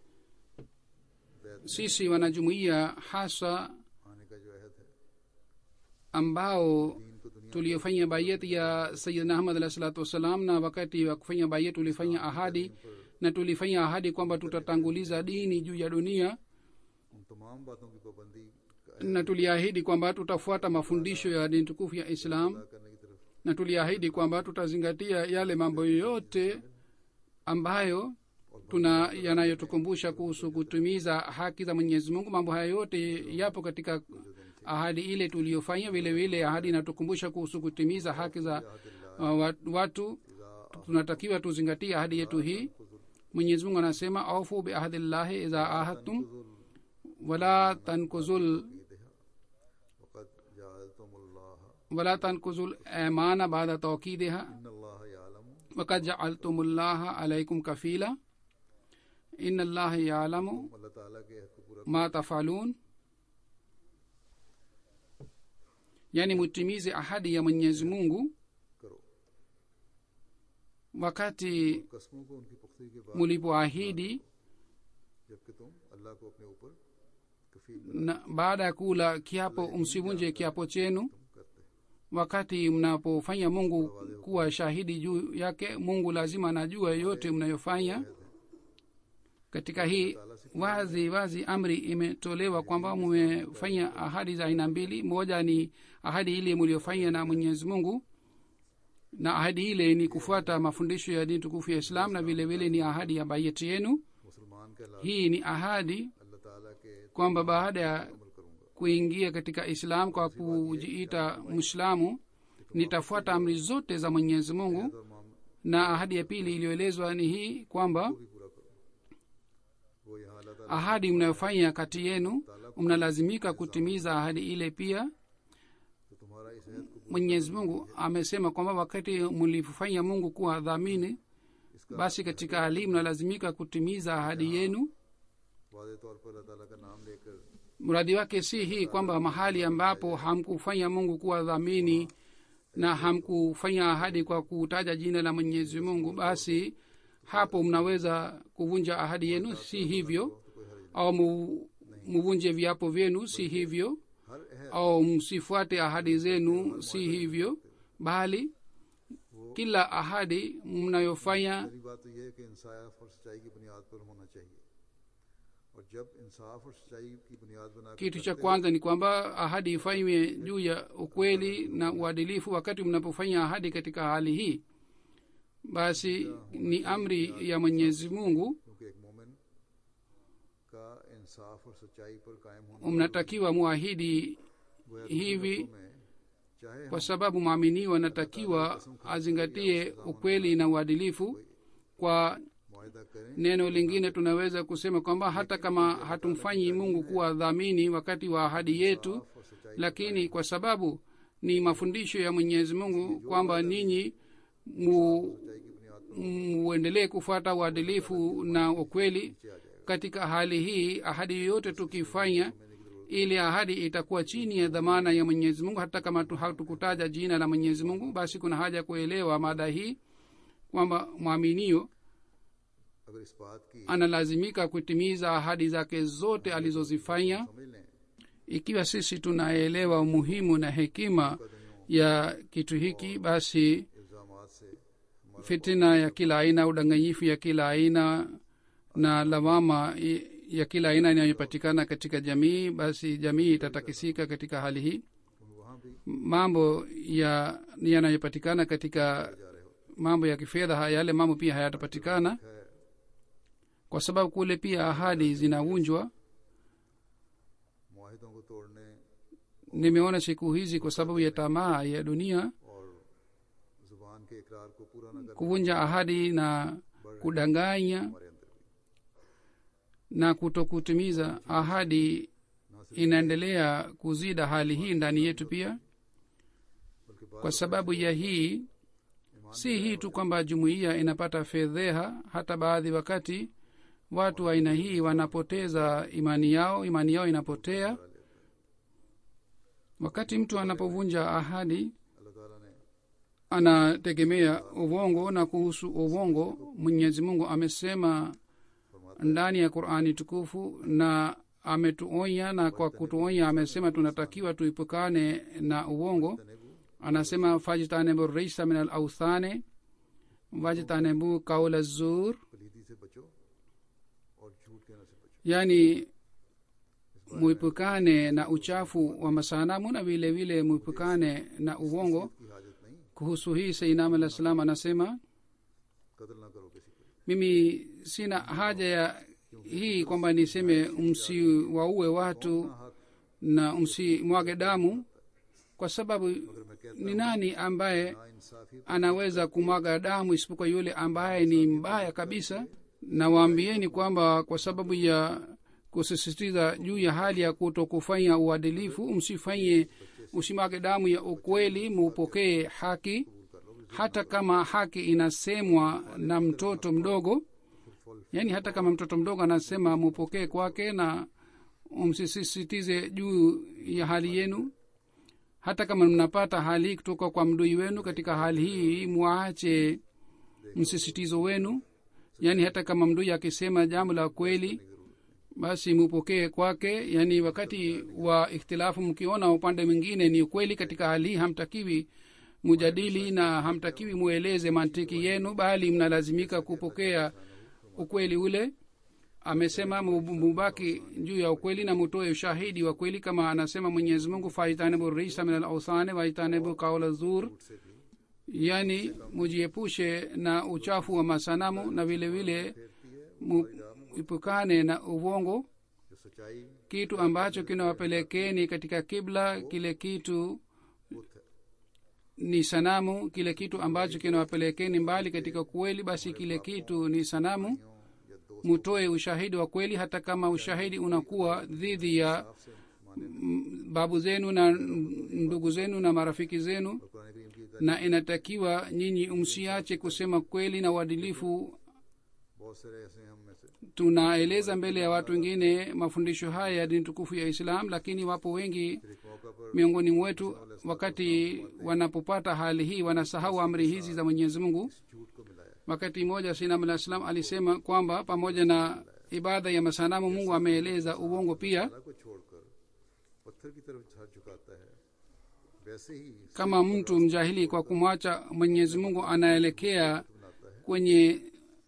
Speaker 1: बैत
Speaker 2: sisi wanajumuiya hasa
Speaker 1: आने का जो अहद है
Speaker 2: ambao
Speaker 1: दीन को दुनिया
Speaker 2: tuliofanya bayet ya sayidna ahmad alah salatu wassalam na wakati wa kufanya bayet tulifanya ahadi na tulifanya ahadi kwamba tutatanguliza dini juu ya dunia
Speaker 1: उन तमाम बातों की पाबंदी का
Speaker 2: na tuliahidi kwamba tutafuata mafundisho ya dini tukufu ya islam
Speaker 1: अदा करने की तरफ
Speaker 2: na tuliahidi kwamba tutazingatia yale mambo yote ambayo tuna yanayotukumbusha kuhusu kutimiza haki za mwenyezi mungu mambo haya yote yapo katika ahadi ile tuliyofanya vile vile ahadi inatukumbusha kuhusu kutimiza haki za uh, wa- watu tunatakiwa tuzingatie ahadi yetu hii mwenyezi mungu anasema aufu biahdillahi idha ahadtum wala tankuzul
Speaker 1: वक़द जअलतुमुल्लाह
Speaker 2: wala tankuzul imana baada tawkidiha
Speaker 1: इन्न अल्लाह यालमु
Speaker 2: wakad jaaltumullaha alaikum kafila ina allaha yalamu
Speaker 1: अल्लाह ताला के अहद को पूरा
Speaker 2: ma tafalun yani mutimize ahadi ya mwenyezi mungu
Speaker 1: करो
Speaker 2: wakati
Speaker 1: कस्मों को उनकी पुख्तगी के बाद
Speaker 2: mulipoahidi
Speaker 1: जबकि तुम अल्लाह को अपने ऊपर कफील
Speaker 2: na baada ya kula kiapo msivunje kiapo chenu
Speaker 1: करते
Speaker 2: wakati mnapofanya mungu kuwa shahidi juu yake mungu lazima anajua yote mnayofanya katika hii wazi wazi amri imetolewa kwamba mumefanya ahadi za aina mbili moja ni ahadi ile mliofanya na mwenyezi mungu na ahadi ile ni kufuata mafundisho ya dini tukufu ya islam na vile vile ni ahadi ya bayeti yenu
Speaker 1: मुसलमान के अल्लाह
Speaker 2: hii ni ahadi
Speaker 1: अल्लाह ताला के
Speaker 2: kwamba baada ya
Speaker 1: अमल करूंगा
Speaker 2: kuingia katika islam kwa kujiita mwislamu nitafuata amri zote za mwenyezi mungu
Speaker 1: और माम
Speaker 2: na ahadi ya pili iliyoelezwa ni hii kwamba
Speaker 1: भी पूरा करो वो यहाँ अल्लाह ताला
Speaker 2: ahadi mnayofanya kati yenu mnalazimika kutimiza ahadi ile pia
Speaker 1: तो तुम्हारा इस अहद को
Speaker 2: mwenyezi mungu amesema kwamba wakati mlifanya mungu kuwa dhamini basi katika hali hii mnalazimika kutimiza ahadi yenu
Speaker 1: वादे तौर पर अल्लाह ताला का नाम लेकर
Speaker 2: mradi wake si hii kwamba mahali ambapo hamkufanya mungu kuwa dhamini na hamkufanya ahadi kwa kutaja jina la mwenyezi mungu basi hapo mnaweza kuvunja ahadi yenu si hivyo au mu- muvunje viapo vyenu si hivyo
Speaker 1: हर अहद
Speaker 2: au msifuate ahadi zenu si hivyo bali kila ahadi mnayofanya
Speaker 1: पहली बात तो यह है कि इंसाफ और सच्चाई की बुनियाद पर होना चाहिए और जब इंसाफ और सच्चाई की बुनियाद बना
Speaker 2: kitu cha kwanza ni kwamba ahadi ifanywe juu ya ukweli na uadilifu wakati mnapofanya ahadi katika hali hii basi ni amri ya mwenyezi mungu
Speaker 1: क्योंकि एक मोमिन का इंसाफ और सच्चाई पर कायम होना
Speaker 2: mnatakiwa muahidi
Speaker 1: गोया
Speaker 2: hivi
Speaker 1: में चाहे
Speaker 2: kwa sababu mwaminiwa anatakiwa azingatie ukweli na uadilifu kwa
Speaker 1: मुआहदा करें
Speaker 2: neno lingine tunaweza kusema kwamba hata kama hatumfanyi mungu kuwa dhamini wakati wa ahadi yetu
Speaker 1: और सच्चाई
Speaker 2: lakini kwa sababu ni mafundisho ya mwenyezi mungu kwamba ninyi mu,
Speaker 1: सच्चाई की बुनियाद
Speaker 2: muendelee kufuata uadilifu na ukweli
Speaker 1: नीचे आ जाएगा
Speaker 2: katika hali hii ahadi yoyote tukifanya ili ahadi itakuwa chini ya dhamana ya mwenyezi mungu hata kama tu- hatukutaja jina la mwenyezi mungu basi kuna haja ya kuelewa mada hii kwamba mwaminio
Speaker 1: अगर इस बात की
Speaker 2: analazimika kutimiza ahadi zake zote alizozifanya
Speaker 1: समझ लें
Speaker 2: ikiwa sisi tunaelewa umuhimu na hekima ya kitu hiki basi
Speaker 1: इल्जामात से हमारा
Speaker 2: fitina ya kila aina udanganyifu ya kila aina na lawama i- ya kila aina inayopatikana katika jamii basi jamii itatakisika katika hali hii
Speaker 1: वहाँ भी
Speaker 2: mambo ya yanayopatikana katika
Speaker 1: जा रहे हो
Speaker 2: mambo ya kifedha ha- yale mambo pia hayatapatikana
Speaker 1: है
Speaker 2: kwa sababu kule pia ahadi zinavunjwa
Speaker 1: मुआहिदों को तोड़ने
Speaker 2: nimeona siku hizi kwa sababu ya tamaa ya dunia
Speaker 1: और जुबान के इकरार को पूरा न करने
Speaker 2: kuvunja ahadi na kudanganya
Speaker 1: हमारे अंदर भी
Speaker 2: na kutokutimiza ahadi
Speaker 1: ना सिर्फ
Speaker 2: inaendelea kuzida hali hii ndani yetu pia
Speaker 1: बल्कि बात
Speaker 2: kwa sababu ya hii si hii tu kwamba jumuiya inapata fedheha hata baadhi wakati watu wa aina hii wanapoteza imani yao imani yao inapotea wakati mtu anapovunja ahadi
Speaker 1: अल्लाह ताला ने
Speaker 2: anategemea uvongo na kuhusu uvongo mwenyezi mungu amesema ndani ya qurani tukufu na ametuonya na kwa kutuonya amesema tunatakiwa tuipukane na uvongo
Speaker 1: तनेबू
Speaker 2: anasema fajtanibu risa min al authane wajtanibu kaula zur
Speaker 1: पलीदी से बचो और झूठ कहने से बचो
Speaker 2: yani muipukane na uchafu wa masanamu na vile vile muipukane na uvongo
Speaker 1: की हाजत नहीं
Speaker 2: kuhusu hii seinam alah salam anasema
Speaker 1: कदर ना करो किसी की
Speaker 2: mimi sina haja ya hii kwamba niseme msiwaue watu
Speaker 1: हक
Speaker 2: na msimwage damu kwa sababu
Speaker 1: अगर मैं कहता
Speaker 2: ni nani ambaye
Speaker 1: ना इंसाफी
Speaker 2: anaweza kumwaga damu isipokuwa yule ambaye ni mbaya kabisa na waambieni kwamba kwa sababu ya kusisitiza juu ya hali ya kuto kufanya uadilifu msifanye usimwage damu ya ukweli muupokee haki hata kama haki inasemwa na mtoto mdogo yaani hata kama mtoto mdogo anasema mupokee kwake na msisisitize juu ya hali yenu hata kama mnapata hali hii kutoka kwa mdui wenu katika hali hii mwache msisitizo wenu yaani hata kama mdui akisema jambo la kweli basi mupokee kwake yaani wakati wa ikhtilafu mkiona upande mwingine ni ukweli katika hali hii hamtakiwi mujadili na hamtakiwi mueleze mantiki yenu bali mnalazimika kupokea ukweli ule amesema mu- mubaki juu ya ukweli na mutoe ushahidi wa kweli kama anasema mwenyezi mungu faitanibu risa min alausane waitanibu kaula zur yani mujiepushe na uchafu wa masanamu na vile vile muipukane na uvongo
Speaker 1: जो सच्चाई
Speaker 2: kitu ambacho kinawapelekeni katika kibla kile kitu
Speaker 1: बुत है
Speaker 2: ni sanamu kile kitu ambacho kinawapelekeni mbali katika kweli basi kile kitu ni sanamu
Speaker 1: या दोस्त
Speaker 2: mutoe ushahidi wa kweli hata kama ushahidi unakuwa dhidi ya
Speaker 1: से माने
Speaker 2: m- babu zenu na ndugu zenu na marafiki zenu
Speaker 1: Quran करीम की
Speaker 2: na inatakiwa nyinyi msiache kusema kweli na uadilifu
Speaker 1: बहुत सारे ऐसे हैं हम में से
Speaker 2: tunaeleza mbele ya watu wengine mafundisho haya ya dini tukufu ya islam lakini wapo wengi
Speaker 1: फिर एक मौका पर
Speaker 2: miongoni mwetu wakati wanapopata hali hii wanasahau amri hizi za mwenyezi mungu
Speaker 1: झूठ को मिलाया
Speaker 2: wakati mmoja sinam alah salam alisema kwamba pamoja na ibada ya masanamu mungu ameeleza uongo pia
Speaker 1: अल्लाह को छोड़कर पत्थर की तरफ हाथ झुकाता है वैसे ही
Speaker 2: kama mtu mjahili kwa kumwacha mwenyezi mungu anaelekea
Speaker 1: बनाता है
Speaker 2: kwenye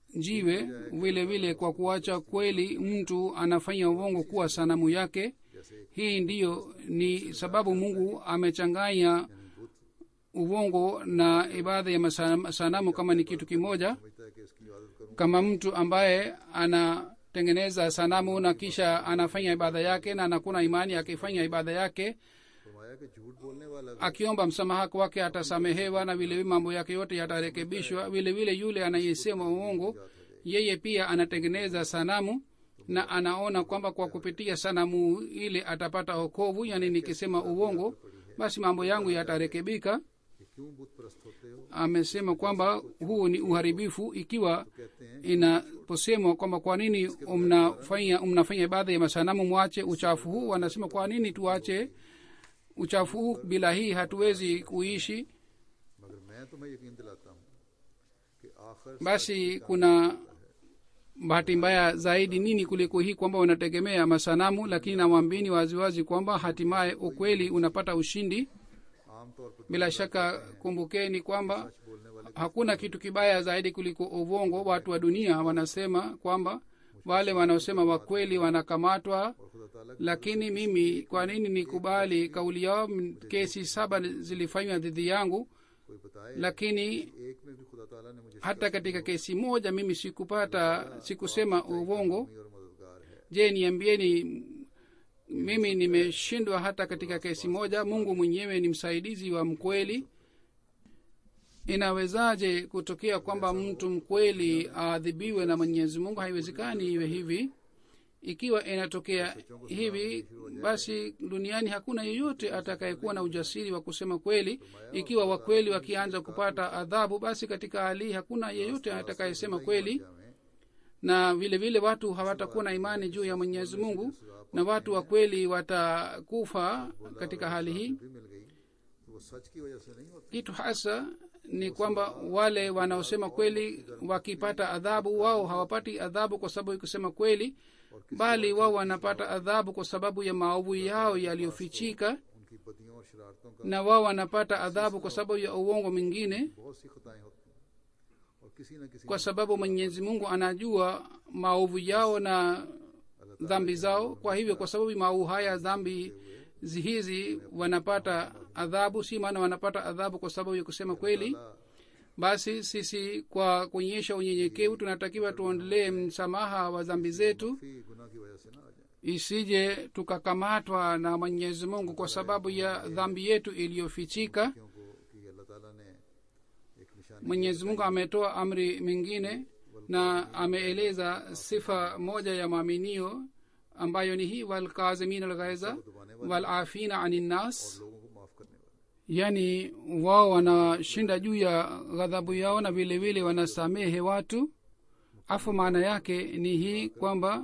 Speaker 2: jiwe vile vile kwa kuacha kweli mtu anafanya uongo kuwa sanamu yake
Speaker 1: जैसे एक
Speaker 2: hii ndiyo ni sababu mungu amechanganya uongo na ibada ya masana- sanamu kama ni kitu kimoja
Speaker 1: समझता है कि इसकी इबादत करूं
Speaker 2: kama mtu ambaye anatengeneza sanamu na kisha anafanya ibada yake na anakuna imani akifanya ibada yake
Speaker 1: फरमाया कि झूठ बोलने वाला भी
Speaker 2: akiomba msamaha kwake atasamehewa na vilevile mambo yake yote yatarekebishwa vilevile yule anayesema uongo yeye pia anatengeneza sanamu na anaona kwamba kwa kupitia sanamu ile atapata okovu yani nikisema uongo basi mambo yangu yatarekebika
Speaker 1: कि क्यों बुत परस्त होते हो
Speaker 2: amesema kwamba huu ni uharibifu ikiwa
Speaker 1: कहते हैं
Speaker 2: inaposemwa kwamba kwa nini mnafanya mnafanya ibada ya masanamu mwache uchafu huu wanasema kwa nini tuache uchafu huu bila hii hatuwezi kuishi
Speaker 1: मगर मैं तुम्हें यकीन दिलाता हूं कि आखिर
Speaker 2: basi kuna bahati mbaya zaidi nini kuliko hii kwamba unategemea masanamu lakini namwambini waziwazi kwamba hatimaye ukweli unapata ushindi
Speaker 1: आमतौर पर
Speaker 2: bila shaka kumbukeni kwamba
Speaker 1: सच बोलने वाले
Speaker 2: hakuna kitu kibaya zaidi kuliko uvongo watu wa dunia wanasema kwamba wale wanaosema wakweli wanakamatwa
Speaker 1: और खुदा ताला की
Speaker 2: lakini mimi kwa nini nikubali kauli yao M- kesi saba zilifanywa dhidi yangu
Speaker 1: कोई बताए
Speaker 2: lakini
Speaker 1: एक में भी खुदा ताला ने मुझे
Speaker 2: hata katika kesi moja mimi sikupata sikusema uvongo
Speaker 1: शिकमी और मददगार है
Speaker 2: je niambieni mimi nimeshindwa hata katika kesi moja mungu mwenyewe ni msaidizi wa mkweli inawezaje kutokea kwamba mtu mkweli aadhibiwe na mwenyezi mungu haiwezekani iwe hivi ikiwa inatokea hivi basi duniani hakuna yeyote atakayekuwa na ujasiri wa kusema kweli ikiwa wakweli wakianza kupata adhabu basi katika hali hii hakuna yeyote atakayesema kweli
Speaker 1: हमें
Speaker 2: na vile vile watu hawatakuwa na imani juu ya mwenyezi mungu na watu wa kweli watakufa katika hali hii
Speaker 1: भी मिल गई तो वो सच की वजह से नहीं होती
Speaker 2: kitu hasa ni kwamba wale wanaosema kweli wakipata adhabu wao hawapati adhabu kwa sababu ya kusema kweli bali wao wanapata adhabu kwa sababu ya maovu yao yaliyofichika
Speaker 1: उनकी बदियों और शरारतों का
Speaker 2: na wao wanapata adhabu kwa sababu ya uongo mwingine
Speaker 1: बहुत सी खताएं होती हैं और किसी न किसी
Speaker 2: kwa sababu mwenyezi mungu anajua maovu yao na dhambi zao kwa hivyo kwa sababu maovu haya dhambi zi- hizi wanapata adhabu si maana wanapata adhabu kwa sababu ya kusema kweli basi sisi kwa kuonyesha unyenyekevu tunatakiwa tuondelee msamaha wa dhambi zetu
Speaker 1: भी गुनाह की वजह से ना आ जाए
Speaker 2: isije tukakamatwa na mwenyezi mungu kwa sababu ya dhambi yetu iliyofichika
Speaker 1: क्योंकि कि अल्लाह ताला ने एक निशानी
Speaker 2: mwenyezi mungu ametoa amri mingine na ameeleza sifa moja ya maaminio ambayo ni hii walkazimin alghaiza walafina ani nnas
Speaker 1: लोगों को माफ करने वाला
Speaker 2: yani wao wanashinda juu ya ghadhabu yao na vile vile wanasamehe watu afu maana yake ni hii kwamba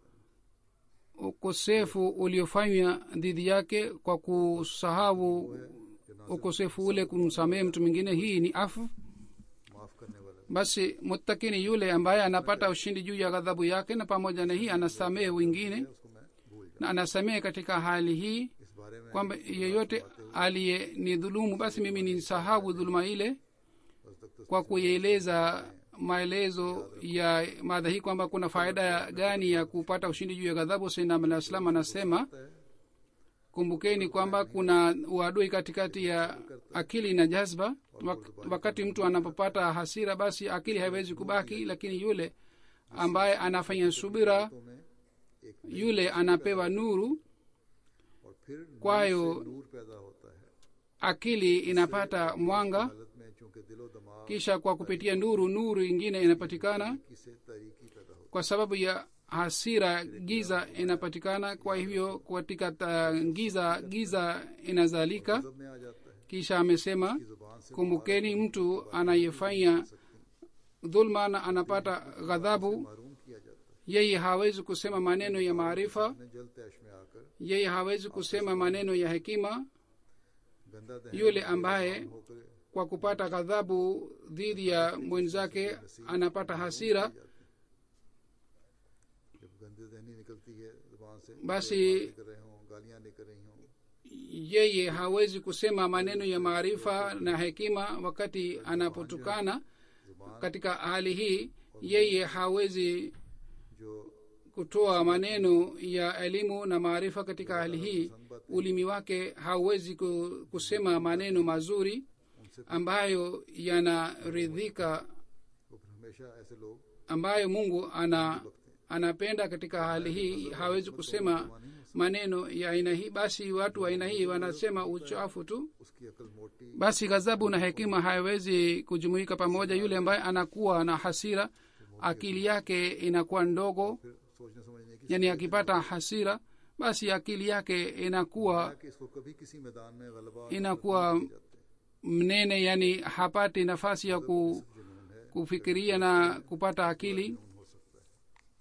Speaker 2: ukosefu uliofanywa dhidi yake kwa kusahau ukosefu ule kumsamehe mtu mwingine hii ni afu
Speaker 1: माफ करने वाला
Speaker 2: basi muttaki ni yule ambaye anapata ushindi juu ya ghadhabu yake na pamoja na hii anasamehe wengine
Speaker 1: उसको मैं भूल जाऊँ
Speaker 2: na anasamehe katika hali hii
Speaker 1: इस बारे में
Speaker 2: kwamba yeyote aliye ni dhulumu basi mimi nisahau dhuluma ile
Speaker 1: बस तक तो
Speaker 2: kwa kuieleza maelezo ya madha hii kwamba kuna faida gani ya kupata ushindi juu ya ghadhabu sainam alah salam anasema kumbukeni kwamba kuna uadui katikati ya akili na jazba Wak- wakati mtu anapopata hasira basi akili haiwezi kubaki lakini yule ambaye anafanya subira
Speaker 1: में एक
Speaker 2: yule anapewa nuru
Speaker 1: और फिर नूर
Speaker 2: kwayo
Speaker 1: से नूर पैदा होता है
Speaker 2: akili inapata mwanga
Speaker 1: हालत में चूंकि दिलो दिमाग
Speaker 2: kisha kwa kupitia nuru nuru ingine inapatikana
Speaker 1: से तारीकी पैदा होती
Speaker 2: kwa sababu ya hasira giza inapatikana kwa hivyo katika ta- giza giza inazalika
Speaker 1: है में आ जाता है
Speaker 2: kisha amesema
Speaker 1: जुबान से
Speaker 2: kumbukeni mtu anayefanya dhulma na anapata ghadhabu
Speaker 1: महरूम किया जाता है
Speaker 2: yeye hawezi kusema maneno ya maarifa
Speaker 1: अपने जल तैश में आकर
Speaker 2: yeye hawezi kusema maneno ya hekima
Speaker 1: गंदा दहन
Speaker 2: yule ambaye
Speaker 1: होकर
Speaker 2: kwa kupata ghadhabu dhidi ya mwenzake anapata hasira
Speaker 1: जब गंदी दहनी निकलती है जुबान से
Speaker 2: basi
Speaker 1: निकल रहे हों गालियां निकल रही हों
Speaker 2: yeye hawezi kusema maneno ya maarifa na hekima wakati anapotukana katika hali hii yeye hawezi
Speaker 1: जो
Speaker 2: kutoa maneno ya elimu na maarifa katika hali hii ulimi wake hauwezi ku- kusema maneno mazuri ambayo yanaridhika
Speaker 1: वो फिर हमेशा ऐसे लोग
Speaker 2: ambayo mungu ana anapenda katika hali hii hawezi kusema maneno ya aina hii basi watu wa aina hii wanasema uchafu tu
Speaker 1: उसकी अकल मोटी
Speaker 2: basi ghadhabu na hekima haiwezi kujumuika pamoja yule ambaye anakuwa na hasira akili yake inakuwa ndogo
Speaker 1: फिर सोचने समझने की
Speaker 2: yani akipata hasira basi akili yake inakuwa
Speaker 1: कि इसको कभी किसी मैदान में गलबा
Speaker 2: inakuwa mnene yani hapati nafasi ya ku, kufikiria na kupata akili
Speaker 1: हो सकता है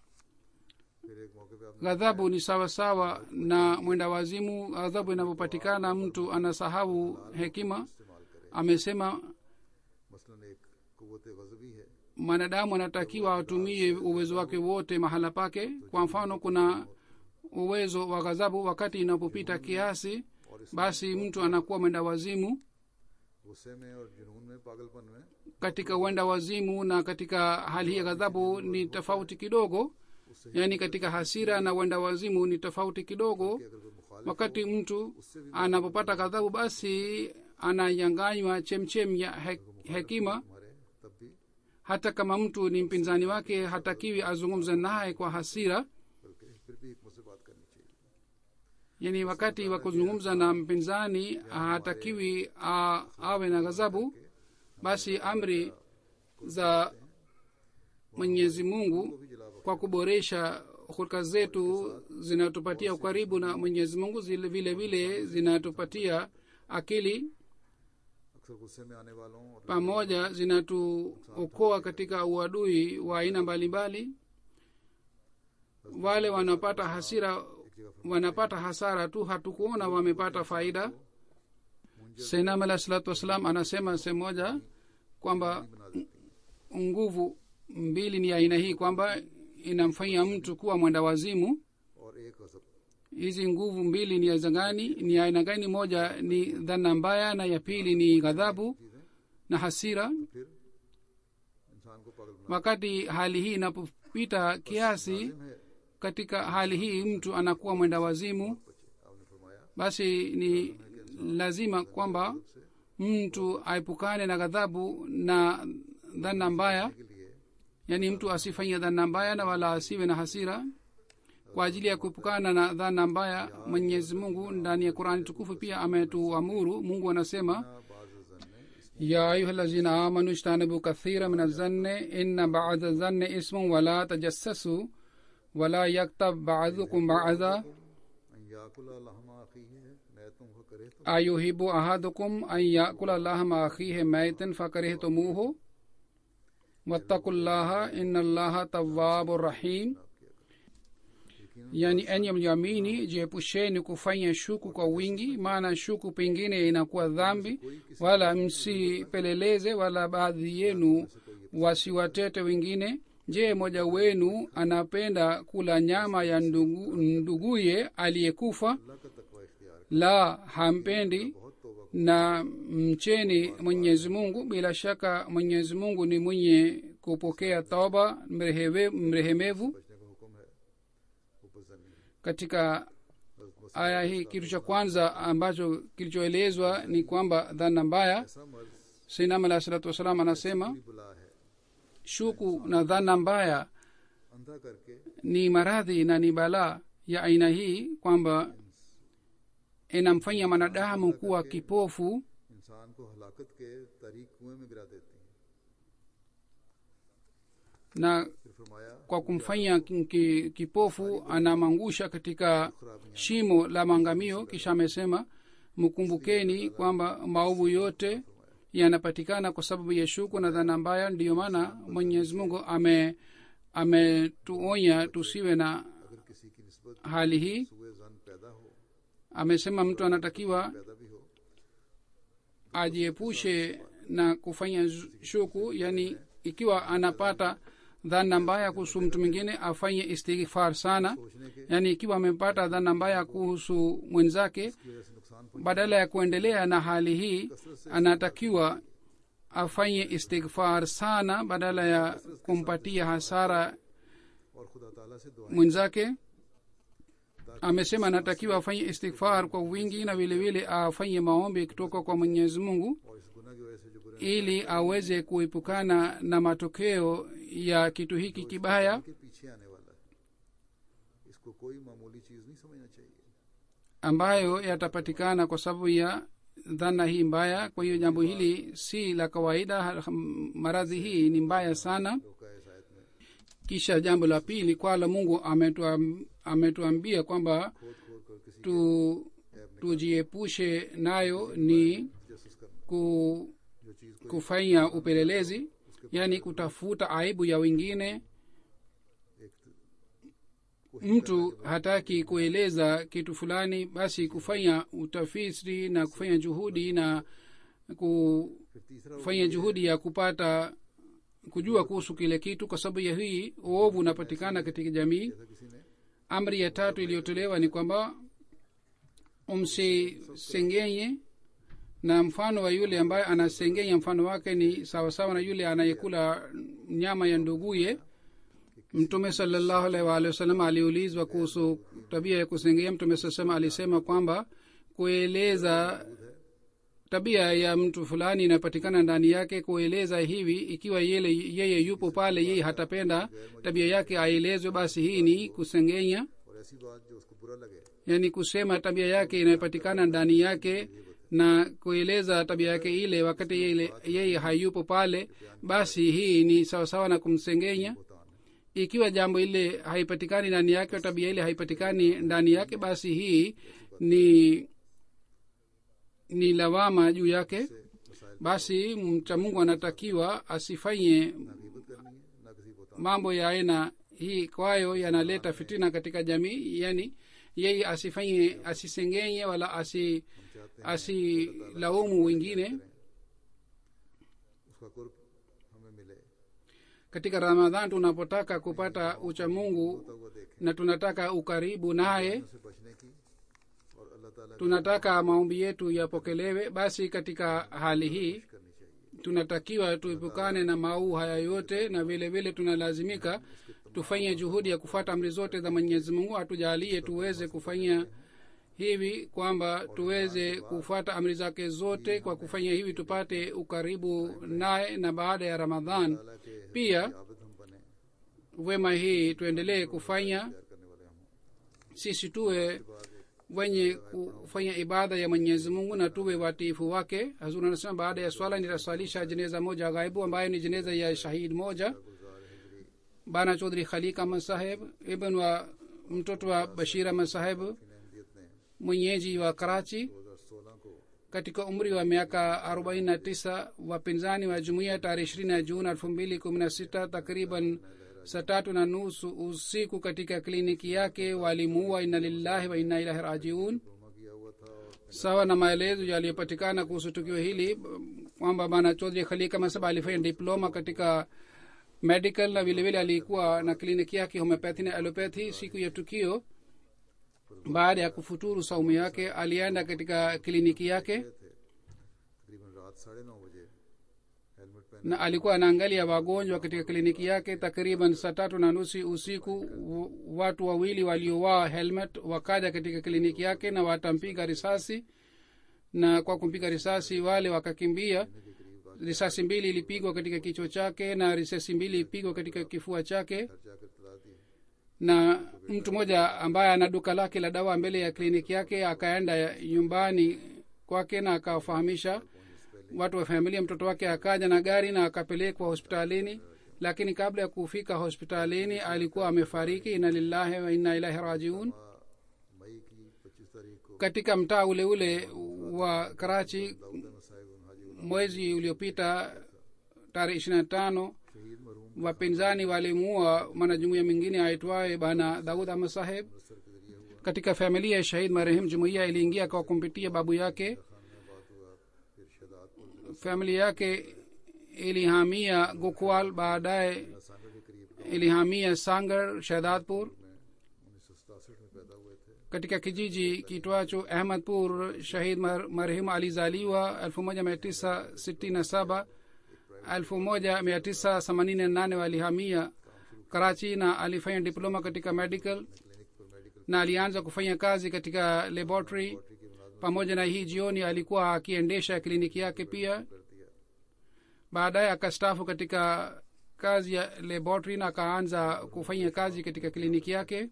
Speaker 1: फिर एक मौके पे आपने
Speaker 2: ghadhabu ni sawasawa na mwenda wazimu ghadhabu inapopatikana mtu anasahau hekima
Speaker 1: इस्तेमाल करें
Speaker 2: amesema
Speaker 1: मसलन एक कुत गजबी है
Speaker 2: mwanadamu anatakiwa atumie uwezo wake wote mahala pake kwa mfano kuna uwezo wa ghadhabu wakati inapopita kiasi basi mtu anakuwa mwenda wazimu
Speaker 1: गुस्से में और जुनून में पागलपन में
Speaker 2: katika uenda wazimu na katika hali hii ya ghadhabu ni tofauti kidogo yaani katika hasira na uenda wazimu ni tofauti kidogo
Speaker 1: कि अगर कोई मुखालिफ
Speaker 2: wakati mtu anapopata ghadhabu basi ananyanganywa chemchem ya he, hekima
Speaker 1: हमारे तब भी
Speaker 2: hata kama mtu ni mpinzani wake hatakiwi azungumze naye kwa hasira
Speaker 1: बल्कि फिर भी हिकमत से बात करनी चाहिए
Speaker 2: yani wakati wa kuzungumza na mpinzani hatakiwi a, awe na ghadhabu basi amri za mwenyezi mungu kwa kuboresha hulka zetu zinatupatia ukaribu na mwenyezi mungu zile vile vile zinatupatia akili
Speaker 1: अक्सर गुस्से में आने वालों और
Speaker 2: pamoja zinatuokoa katika uadui wa aina mbalimbali wale wanapata hasira wanapata hasara tu hatukuona wamepata faida senam alah salatu wassalam anasema sehemu moja kwamba
Speaker 1: बना देती हैं
Speaker 2: nguvu mbili ni aina hii kwamba inamfanya mtu kuwa mwenda wazimu
Speaker 1: और एक गजब
Speaker 2: hizi nguvu mbili ni aina gani ni aina gani moja ni dhana mbaya na ya pili ni ghadhabu na hasira
Speaker 1: फिर इंसान को पागल बना
Speaker 2: wakati hali hii inapopita kiasi
Speaker 1: है
Speaker 2: katika hali hii mtu anakuwa mwenda wazimu
Speaker 1: बच्चे आपने फरमाया
Speaker 2: basi ni lazima kwamba mtu aepukane na ghadhabu na dhana mbaya
Speaker 1: के लिए
Speaker 2: yaani mtu asifanye dhana mbaya na wala asiwe na hasira kwa ajili ya kuepukana na dhana mbaya mwenyezi mungu ndani ya qurani tukufu pia ametuamuru mungu anasema
Speaker 1: बाज जन
Speaker 2: ya ayuha lazina amanu ijtanibu kathira min azanni inna bada zanni ismun wala tajassasu wala yaktab badukum bada
Speaker 1: याकुल लहमा आखी है मैं तुमको करे तो
Speaker 2: ayuhibu ahadukum an yakula lahma akhihi maitan fakarihtumuhu wattaku llaha inna llaha tawabu rahim yani enye mliamini jiepusheni kufanya shuku kwa wingi maana shuku pengine inakuwa dhambi wala msipeleleze wala baadhi yenu wasiwatete wengine je moja wenu anapenda kula nyama ya ndugu, nduguye aliyekufa
Speaker 1: अल्लाह का तकवा इख्तियार
Speaker 2: la hampendi
Speaker 1: बहुत तोबा
Speaker 2: na mcheni mwenyezi mungu bila shaka mwenyezi mungu ni mwenye kupokea toba mrehewe- mrehemevu
Speaker 1: बचने का हुक्म है ऊपर जन्नी
Speaker 2: katika aya hii kitu cha kwanza ambacho kilichoelezwa ni kwamba dhana mbaya
Speaker 1: ऐसा मर्ज
Speaker 2: sinam alah salatu wassalam anasema
Speaker 1: भी बुला है
Speaker 2: shuku na dhana mbaya
Speaker 1: अंधा करके
Speaker 2: ni maradhi na ni balaa ya aina hii kwamba inamfanya mwanadamu kuwa kipofu
Speaker 1: इंसान को हलाकत के तारीख कुएं में गिरा देती है
Speaker 2: na
Speaker 1: फिर फरमाया
Speaker 2: kwa kumfanya ki- ki- kipofu anamangusha katika shimo la maangamio kisha amesema mkumbukeni kwamba maovu yote yanapatikana kwa sababu ya shuku na dhana mbaya ndiyo maana mwenyezi mungu ame ametuonya tusiwe na
Speaker 1: अगर किसी की निस्बत
Speaker 2: hali hii
Speaker 1: सुए जन पैदा हो
Speaker 2: amesema mtu anatakiwa
Speaker 1: पैदा भी हो
Speaker 2: ajiepushe na kufanya zu- shuku yani ikiwa anapata dhana mbaya kuhusu mtu mwingine afanye istighfar sana
Speaker 1: सोचने के
Speaker 2: yani ikiwa amepata dhana mbaya kuhusu mwenzake
Speaker 1: की वजह से नुकसान
Speaker 2: badala ya kuendelea na hali hii anatakiwa afanye istighfar sana badala ya kumpatia hasara
Speaker 1: और खुदा ताला से दुआ
Speaker 2: mwenzake amesema anatakiwa afanye istighfar kwa wingi na vile vile afanye maombi kutoka kwa mwenyezi mungu
Speaker 1: और इस गुनाह की वजह से जो बुरे
Speaker 2: ili aweze kuepukana na matokeo ya kitu hiki kibaya
Speaker 1: के पीछे आने वाला है इसको कोई मामूली चीज नहीं समझना चाहिए
Speaker 2: ambayo yatapatikana kwa sababu ya dhana hii mbaya kwa hiyo jambo hili si la kawaida ha- maradhi hii ni mbaya sana
Speaker 1: रोका है इस आयत में
Speaker 2: kisha jambo la pili kwala mungu ametuam- ametuambia kwamba
Speaker 1: खोद खोद कर किसी
Speaker 2: tu tujiepushe nayo ni
Speaker 1: justice करना
Speaker 2: ku,
Speaker 1: जो चीज को
Speaker 2: kufanya upelelezi yaani kutafuta aibu ya wengine
Speaker 1: एक
Speaker 2: mtu hataki kueleza kitu fulani basi kufanya utafiti na kufanya juhudi na
Speaker 1: फिर तीसरा
Speaker 2: kufanya juhudi ya kupata kujua kuhusu kile kitu kwa sababu ya hii uovu unapatikana katika jamii
Speaker 1: जैसा किसी ने
Speaker 2: amri ya tatu iliyotolewa ni kwamba umsisengenye na mfano wa yule ambaye anasengenya mfano wake ni sawasawa na yule anayekula nyama ya nduguye mtume salallahu alaihi waalihi wasallam aliulizwa kuhusu tabia ya kusengenya mtume saa salama alisema kwamba kueleza tabia ya mtu fulani inapatikana ndani yake kueleza hivi ikiwa yele, yeye yupo pale yeye hatapenda tabia yake aelezwe basi hii ni kusengenya
Speaker 1: और ऐसी बात जो उसको बुरा लगे
Speaker 2: yaani kusema tabia yake inayopatikana ndani yake na kueleza tabia yake ile wakati yeye, yeye hayupo pale basi hii ni sawasawa na kumsengenya
Speaker 1: होता है
Speaker 2: ikiwa jambo ile haipatikani ndani yake au tabia ile haipatikani ndani yake basi hii ni ni lawama juu yake
Speaker 1: मसाइल
Speaker 2: basi mcha mungu anatakiwa asifanye
Speaker 1: ना गीबत करनी है ना किसी को ताना
Speaker 2: mambo ya aina hii kwayo yanaleta fitina katika jamii yani yeye asifanye asisengenye wala asi
Speaker 1: चाहते हैं
Speaker 2: asilaumu wengine
Speaker 1: उसका कुर्ब हमें मिले
Speaker 2: katika ramadhan tunapotaka kupata uchamungu
Speaker 1: होता हुआ देखें
Speaker 2: na tunataka ukaribu naye
Speaker 1: से बचने की और अल्लाह ताला की
Speaker 2: tunataka maombi yetu yapokelewe basi katika hali hii
Speaker 1: करनी चाहिए
Speaker 2: tunatakiwa tuepukane na mauu haya yote na vile vile tunalazimika tufanye juhudi ya kufuata amri zote za mwenyezi mungu atujalie tuweze kufanya hivi kwamba tuweze kufuata amri zake zote kwa kufanya hivi tupate ukaribu naye na baada ya ramadhan
Speaker 1: ताला के
Speaker 2: pia
Speaker 1: आबद हम बने
Speaker 2: wema hii tuendelee kufanya
Speaker 1: प्यार करने वाले हम हों
Speaker 2: sisi tuwe wenye kufanya ibada ya mwenyezi mungu na tuwe watiifu wake hazur anasema baada ya swala nitaswalisha jeneza moja ghaibu ambayo ni jeneza ya shahid moja bana chodhri khalik ahmad saheb ibn wa mtoto wa bashir ahmad saheb
Speaker 1: इन अहमदियत ने
Speaker 2: mwenyeji wa karachi
Speaker 1: 2016 को
Speaker 2: katika umri wa miaka 49 wapinzani wa jumuiya tarehe ishirini ya juni elfu mbili kumi na sita takriban saa tatu na nusu usiku katika kliniki yake walimuua inna lillahi wa inna ilahi rajiun
Speaker 1: diploma किया हुआ था और
Speaker 2: sawa na maelezo yaliyopatikana kuhusu tukio hili kwamba bana chodhri khalika masaba alifanya diploma katika medical na vilevile alikuwa na kliniki yake homeopathy na alopathy siku ya tukio baada ya kufuturu saumu yake alienda katika kliniki yake
Speaker 1: थे तकरीबन रात साढ़े नौ बजे हेलमेट पहने
Speaker 2: na alikuwa anaangalia wagonjwa katika kliniki yake takriban saa tatu na nusu usiku w- watu wawili waliovaa helmet wakaja katika kliniki yake na watampiga risasi na kwa kumpiga risasi wale wakakimbia risasi mbili ilipigwa katika kichwa chake na risasi mbili ilipigwa katika kifua chake
Speaker 1: घर जाकर तला दी
Speaker 2: na mtu mmoja ambaye ana duka lake la dawa mbele ya kliniki yake akaenda nyumbani kwake na akawafahamisha watu wa familia mtoto wake akaja na gari na akapelekwa hospitalini lakini kabla ya kufika hospitalini alikuwa amefariki ina lillahi wa inna ilahi rajiun
Speaker 1: मई की पच्चीस तारीख को
Speaker 2: katika mtaa ule ule wa karachi
Speaker 1: Dawood साहिब हाजी
Speaker 2: mwezi uliopita tarehe ishiri na tano
Speaker 1: शहीद मरूम
Speaker 2: wapinzani walimuua mwanajumuia mwingine aitwaye bana daud ahmad saheb
Speaker 1: sir के जरिए हुआ
Speaker 2: katika familia ya shahid marehemu jumuiya iliingia kwa kumpitia babu yake
Speaker 1: Khan में बात हुआ फिर Shahdadpur
Speaker 2: familia yake ilihamia gokwal baadaye
Speaker 1: जिला सांगर के करीब
Speaker 2: ilihamia sangar shahadadpur
Speaker 1: में उन्नीस सौ सतासठ में पैदा हुए थे
Speaker 2: katika kijiji kitwacho ahmadpur shahid mar, marehemu alizaliwa 1967 1988 walihamia karachi na alifanya diploma katika medical na alianza kufanya kazi katika laboratory pamoja na hii jioni alikuwa akiendesha kliniki yake pia baadaye akastafu katika kazi ya laboratory na akaanza kufanya kazi katika kliniki yake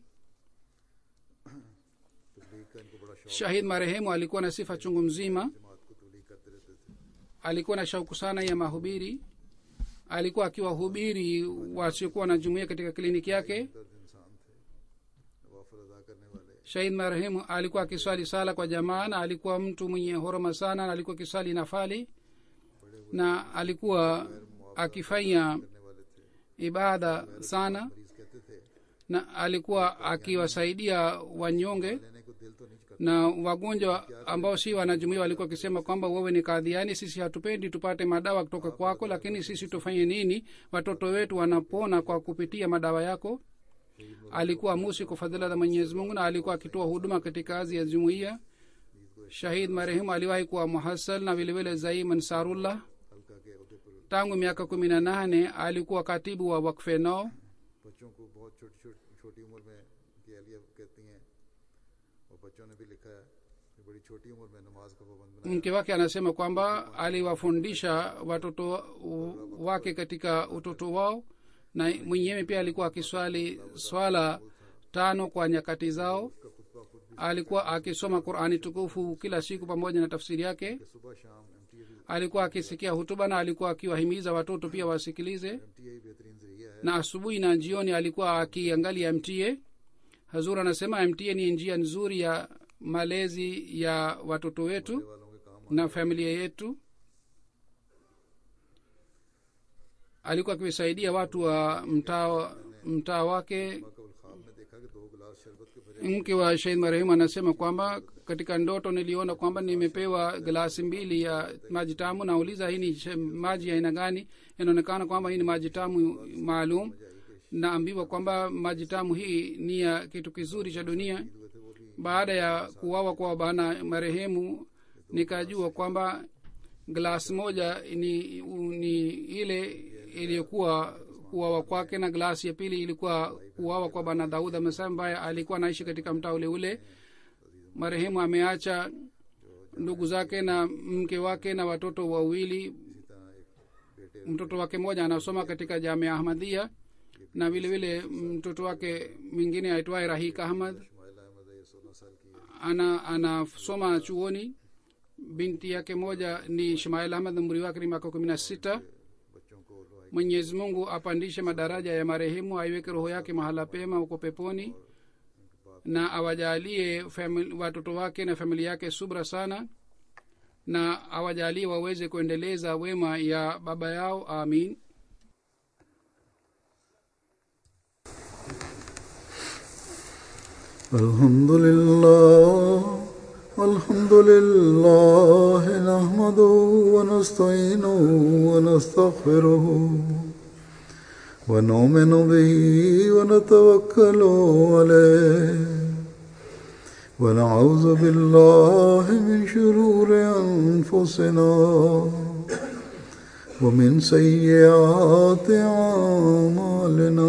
Speaker 1: तबलीग का इनको बड़ा शौक
Speaker 2: shahid marehemu alikuwa na sifa chungu mzima
Speaker 1: जमात को तबलीग करते रहते थे
Speaker 2: alikuwa na shauku sana ya mahubiri alikuwa akiwahubiri wasiokuwa na jumuia katika kliniki yake
Speaker 1: दर्द इंसान थे नवाफल अदा करने वाले
Speaker 2: shahid marehemu alikuwa akiswali sala kwa jamaa na alikuwa mtu mwenye horoma sana na alikuwa akiswali nafali na alikuwa akifanya
Speaker 1: करने वाले थे
Speaker 2: ibada sana
Speaker 1: मरीज कहते थे
Speaker 2: na alikuwa akiwasaidia wanyonge
Speaker 1: लेने को दिल तो नहीं करता
Speaker 2: na wagonjwa ambao si wanajumuia walikuwa wakisema kwamba wewe ni kadhiani sisi hatupendi tupate madawa kutoka kwako lakini sisi tufanye nini watoto wetu wanapona kwa kupitia madawa yako alikuwa musi kwa fadhila za mwenyezi mungu na alikuwa akitoa huduma katika kazi ya jumuiya shahid marehemu aliwahi kuwa muhasal na vilevile zaim ansarullah
Speaker 1: हल्का के अहदे पर
Speaker 2: tangu miaka kumi na nane alikuwa katibu wa wakfe nao
Speaker 1: बच्चों को बहुत छोटी छोटी छोटी उम्र में की अलिया कहती हैं और बच्चों ने भी लिखा है कि बड़ी छोटी उम्र में नमाज का पाबंद बनाया
Speaker 2: mke wake anasema kwamba aliwafundisha watoto wake katika utoto wao na mwenyewe pia alikuwa akiswali swala tano kwa nyakati zao alikuwa akisoma qurani tukufu kila siku pamoja na tafsiri yake
Speaker 1: कि सुबह शाम M T
Speaker 2: alikuwa akisikia hutuba na alikuwa akiwahimiza watoto pia wasikilize
Speaker 1: M T बेहतरीन जरिया है
Speaker 2: na asubuhi na jioni alikuwa akiangalia mta hazur anasema mta ni njia nzuri ya malezi ya watoto wetu
Speaker 1: वालों के काम
Speaker 2: na familia yetu alikuwa akiwasaidia watu wa mtaa mtaa wake
Speaker 1: कबल ख्वाब में देखा कि दो गिलास शरबत के भरे
Speaker 2: mke wa shahid marehemu anasema kwamba katika ndoto niliona kwamba nimepewa glasi mbili ya maji tamu nauliza hii ni sh- maji ya aina gani inaonekana kwamba hii ni maji tamu maalum naambiwa kwamba maji tamu hii ni ya kitu kizuri cha dunia baada ya kuwawa kwa bana marehemu nikajua kwamba glasi moja ni, ni ile iliyokuwa kuwawa kwake na glasi ya pili ilikuwa kuwawa kwa bana daud amesema ambaye alikuwa anaishi katika mtaa ule ule marehemu ameacha ndugu zake na mke wake na watoto wawili mtoto wake mmoja anasoma katika jamia ahmadhia na vile vile mtoto wake mwingine aitwaye rahik ahmad
Speaker 1: माइला अहमद है सोलह साल की है
Speaker 2: ana anasoma chuoni binti yake moja ni shmail ahmad umri wake ni miaka kumi na sita
Speaker 1: बच्चों को Lohai
Speaker 2: mwenyezi mungu apandishe madaraja ya marehemu aiweke roho yake mahala pema huko peponi na awajalie famili, watoto wake na familia yake subra sana na awajalie waweze kuendeleza wema ya baba yao amin
Speaker 1: الحمد لله الحمد لله نحمده ونستعينه ونستغفره ونؤمن به ونتوكل عليه ونعوذ بالله من شرور أنفسنا ومن سيئات أعمالنا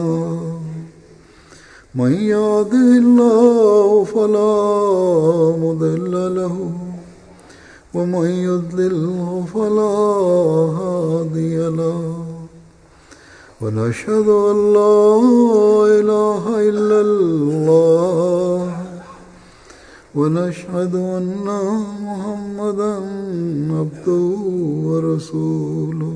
Speaker 1: من يهده الله فلا مضل له ومن يضلله فلا هادي له ونشهد أن لا إله إلا الله ونشهد أن محمدا عبده ورسوله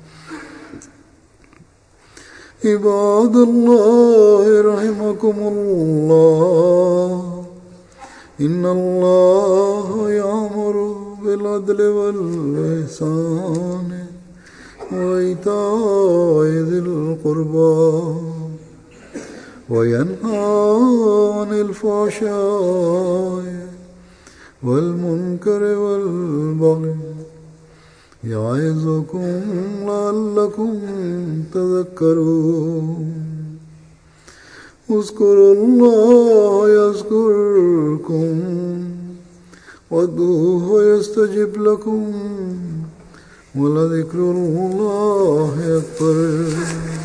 Speaker 1: عباد الله رحمكم الله إن الله يأمر بالعدل والإحسان وإيتاء ذي القربى وينهى عن الفحشاء والمنكر والبغي يعظكم لعلكم تذكرون اذكروا الله يذكركم وادعوه يستجب لكم ولذكر الله أكبر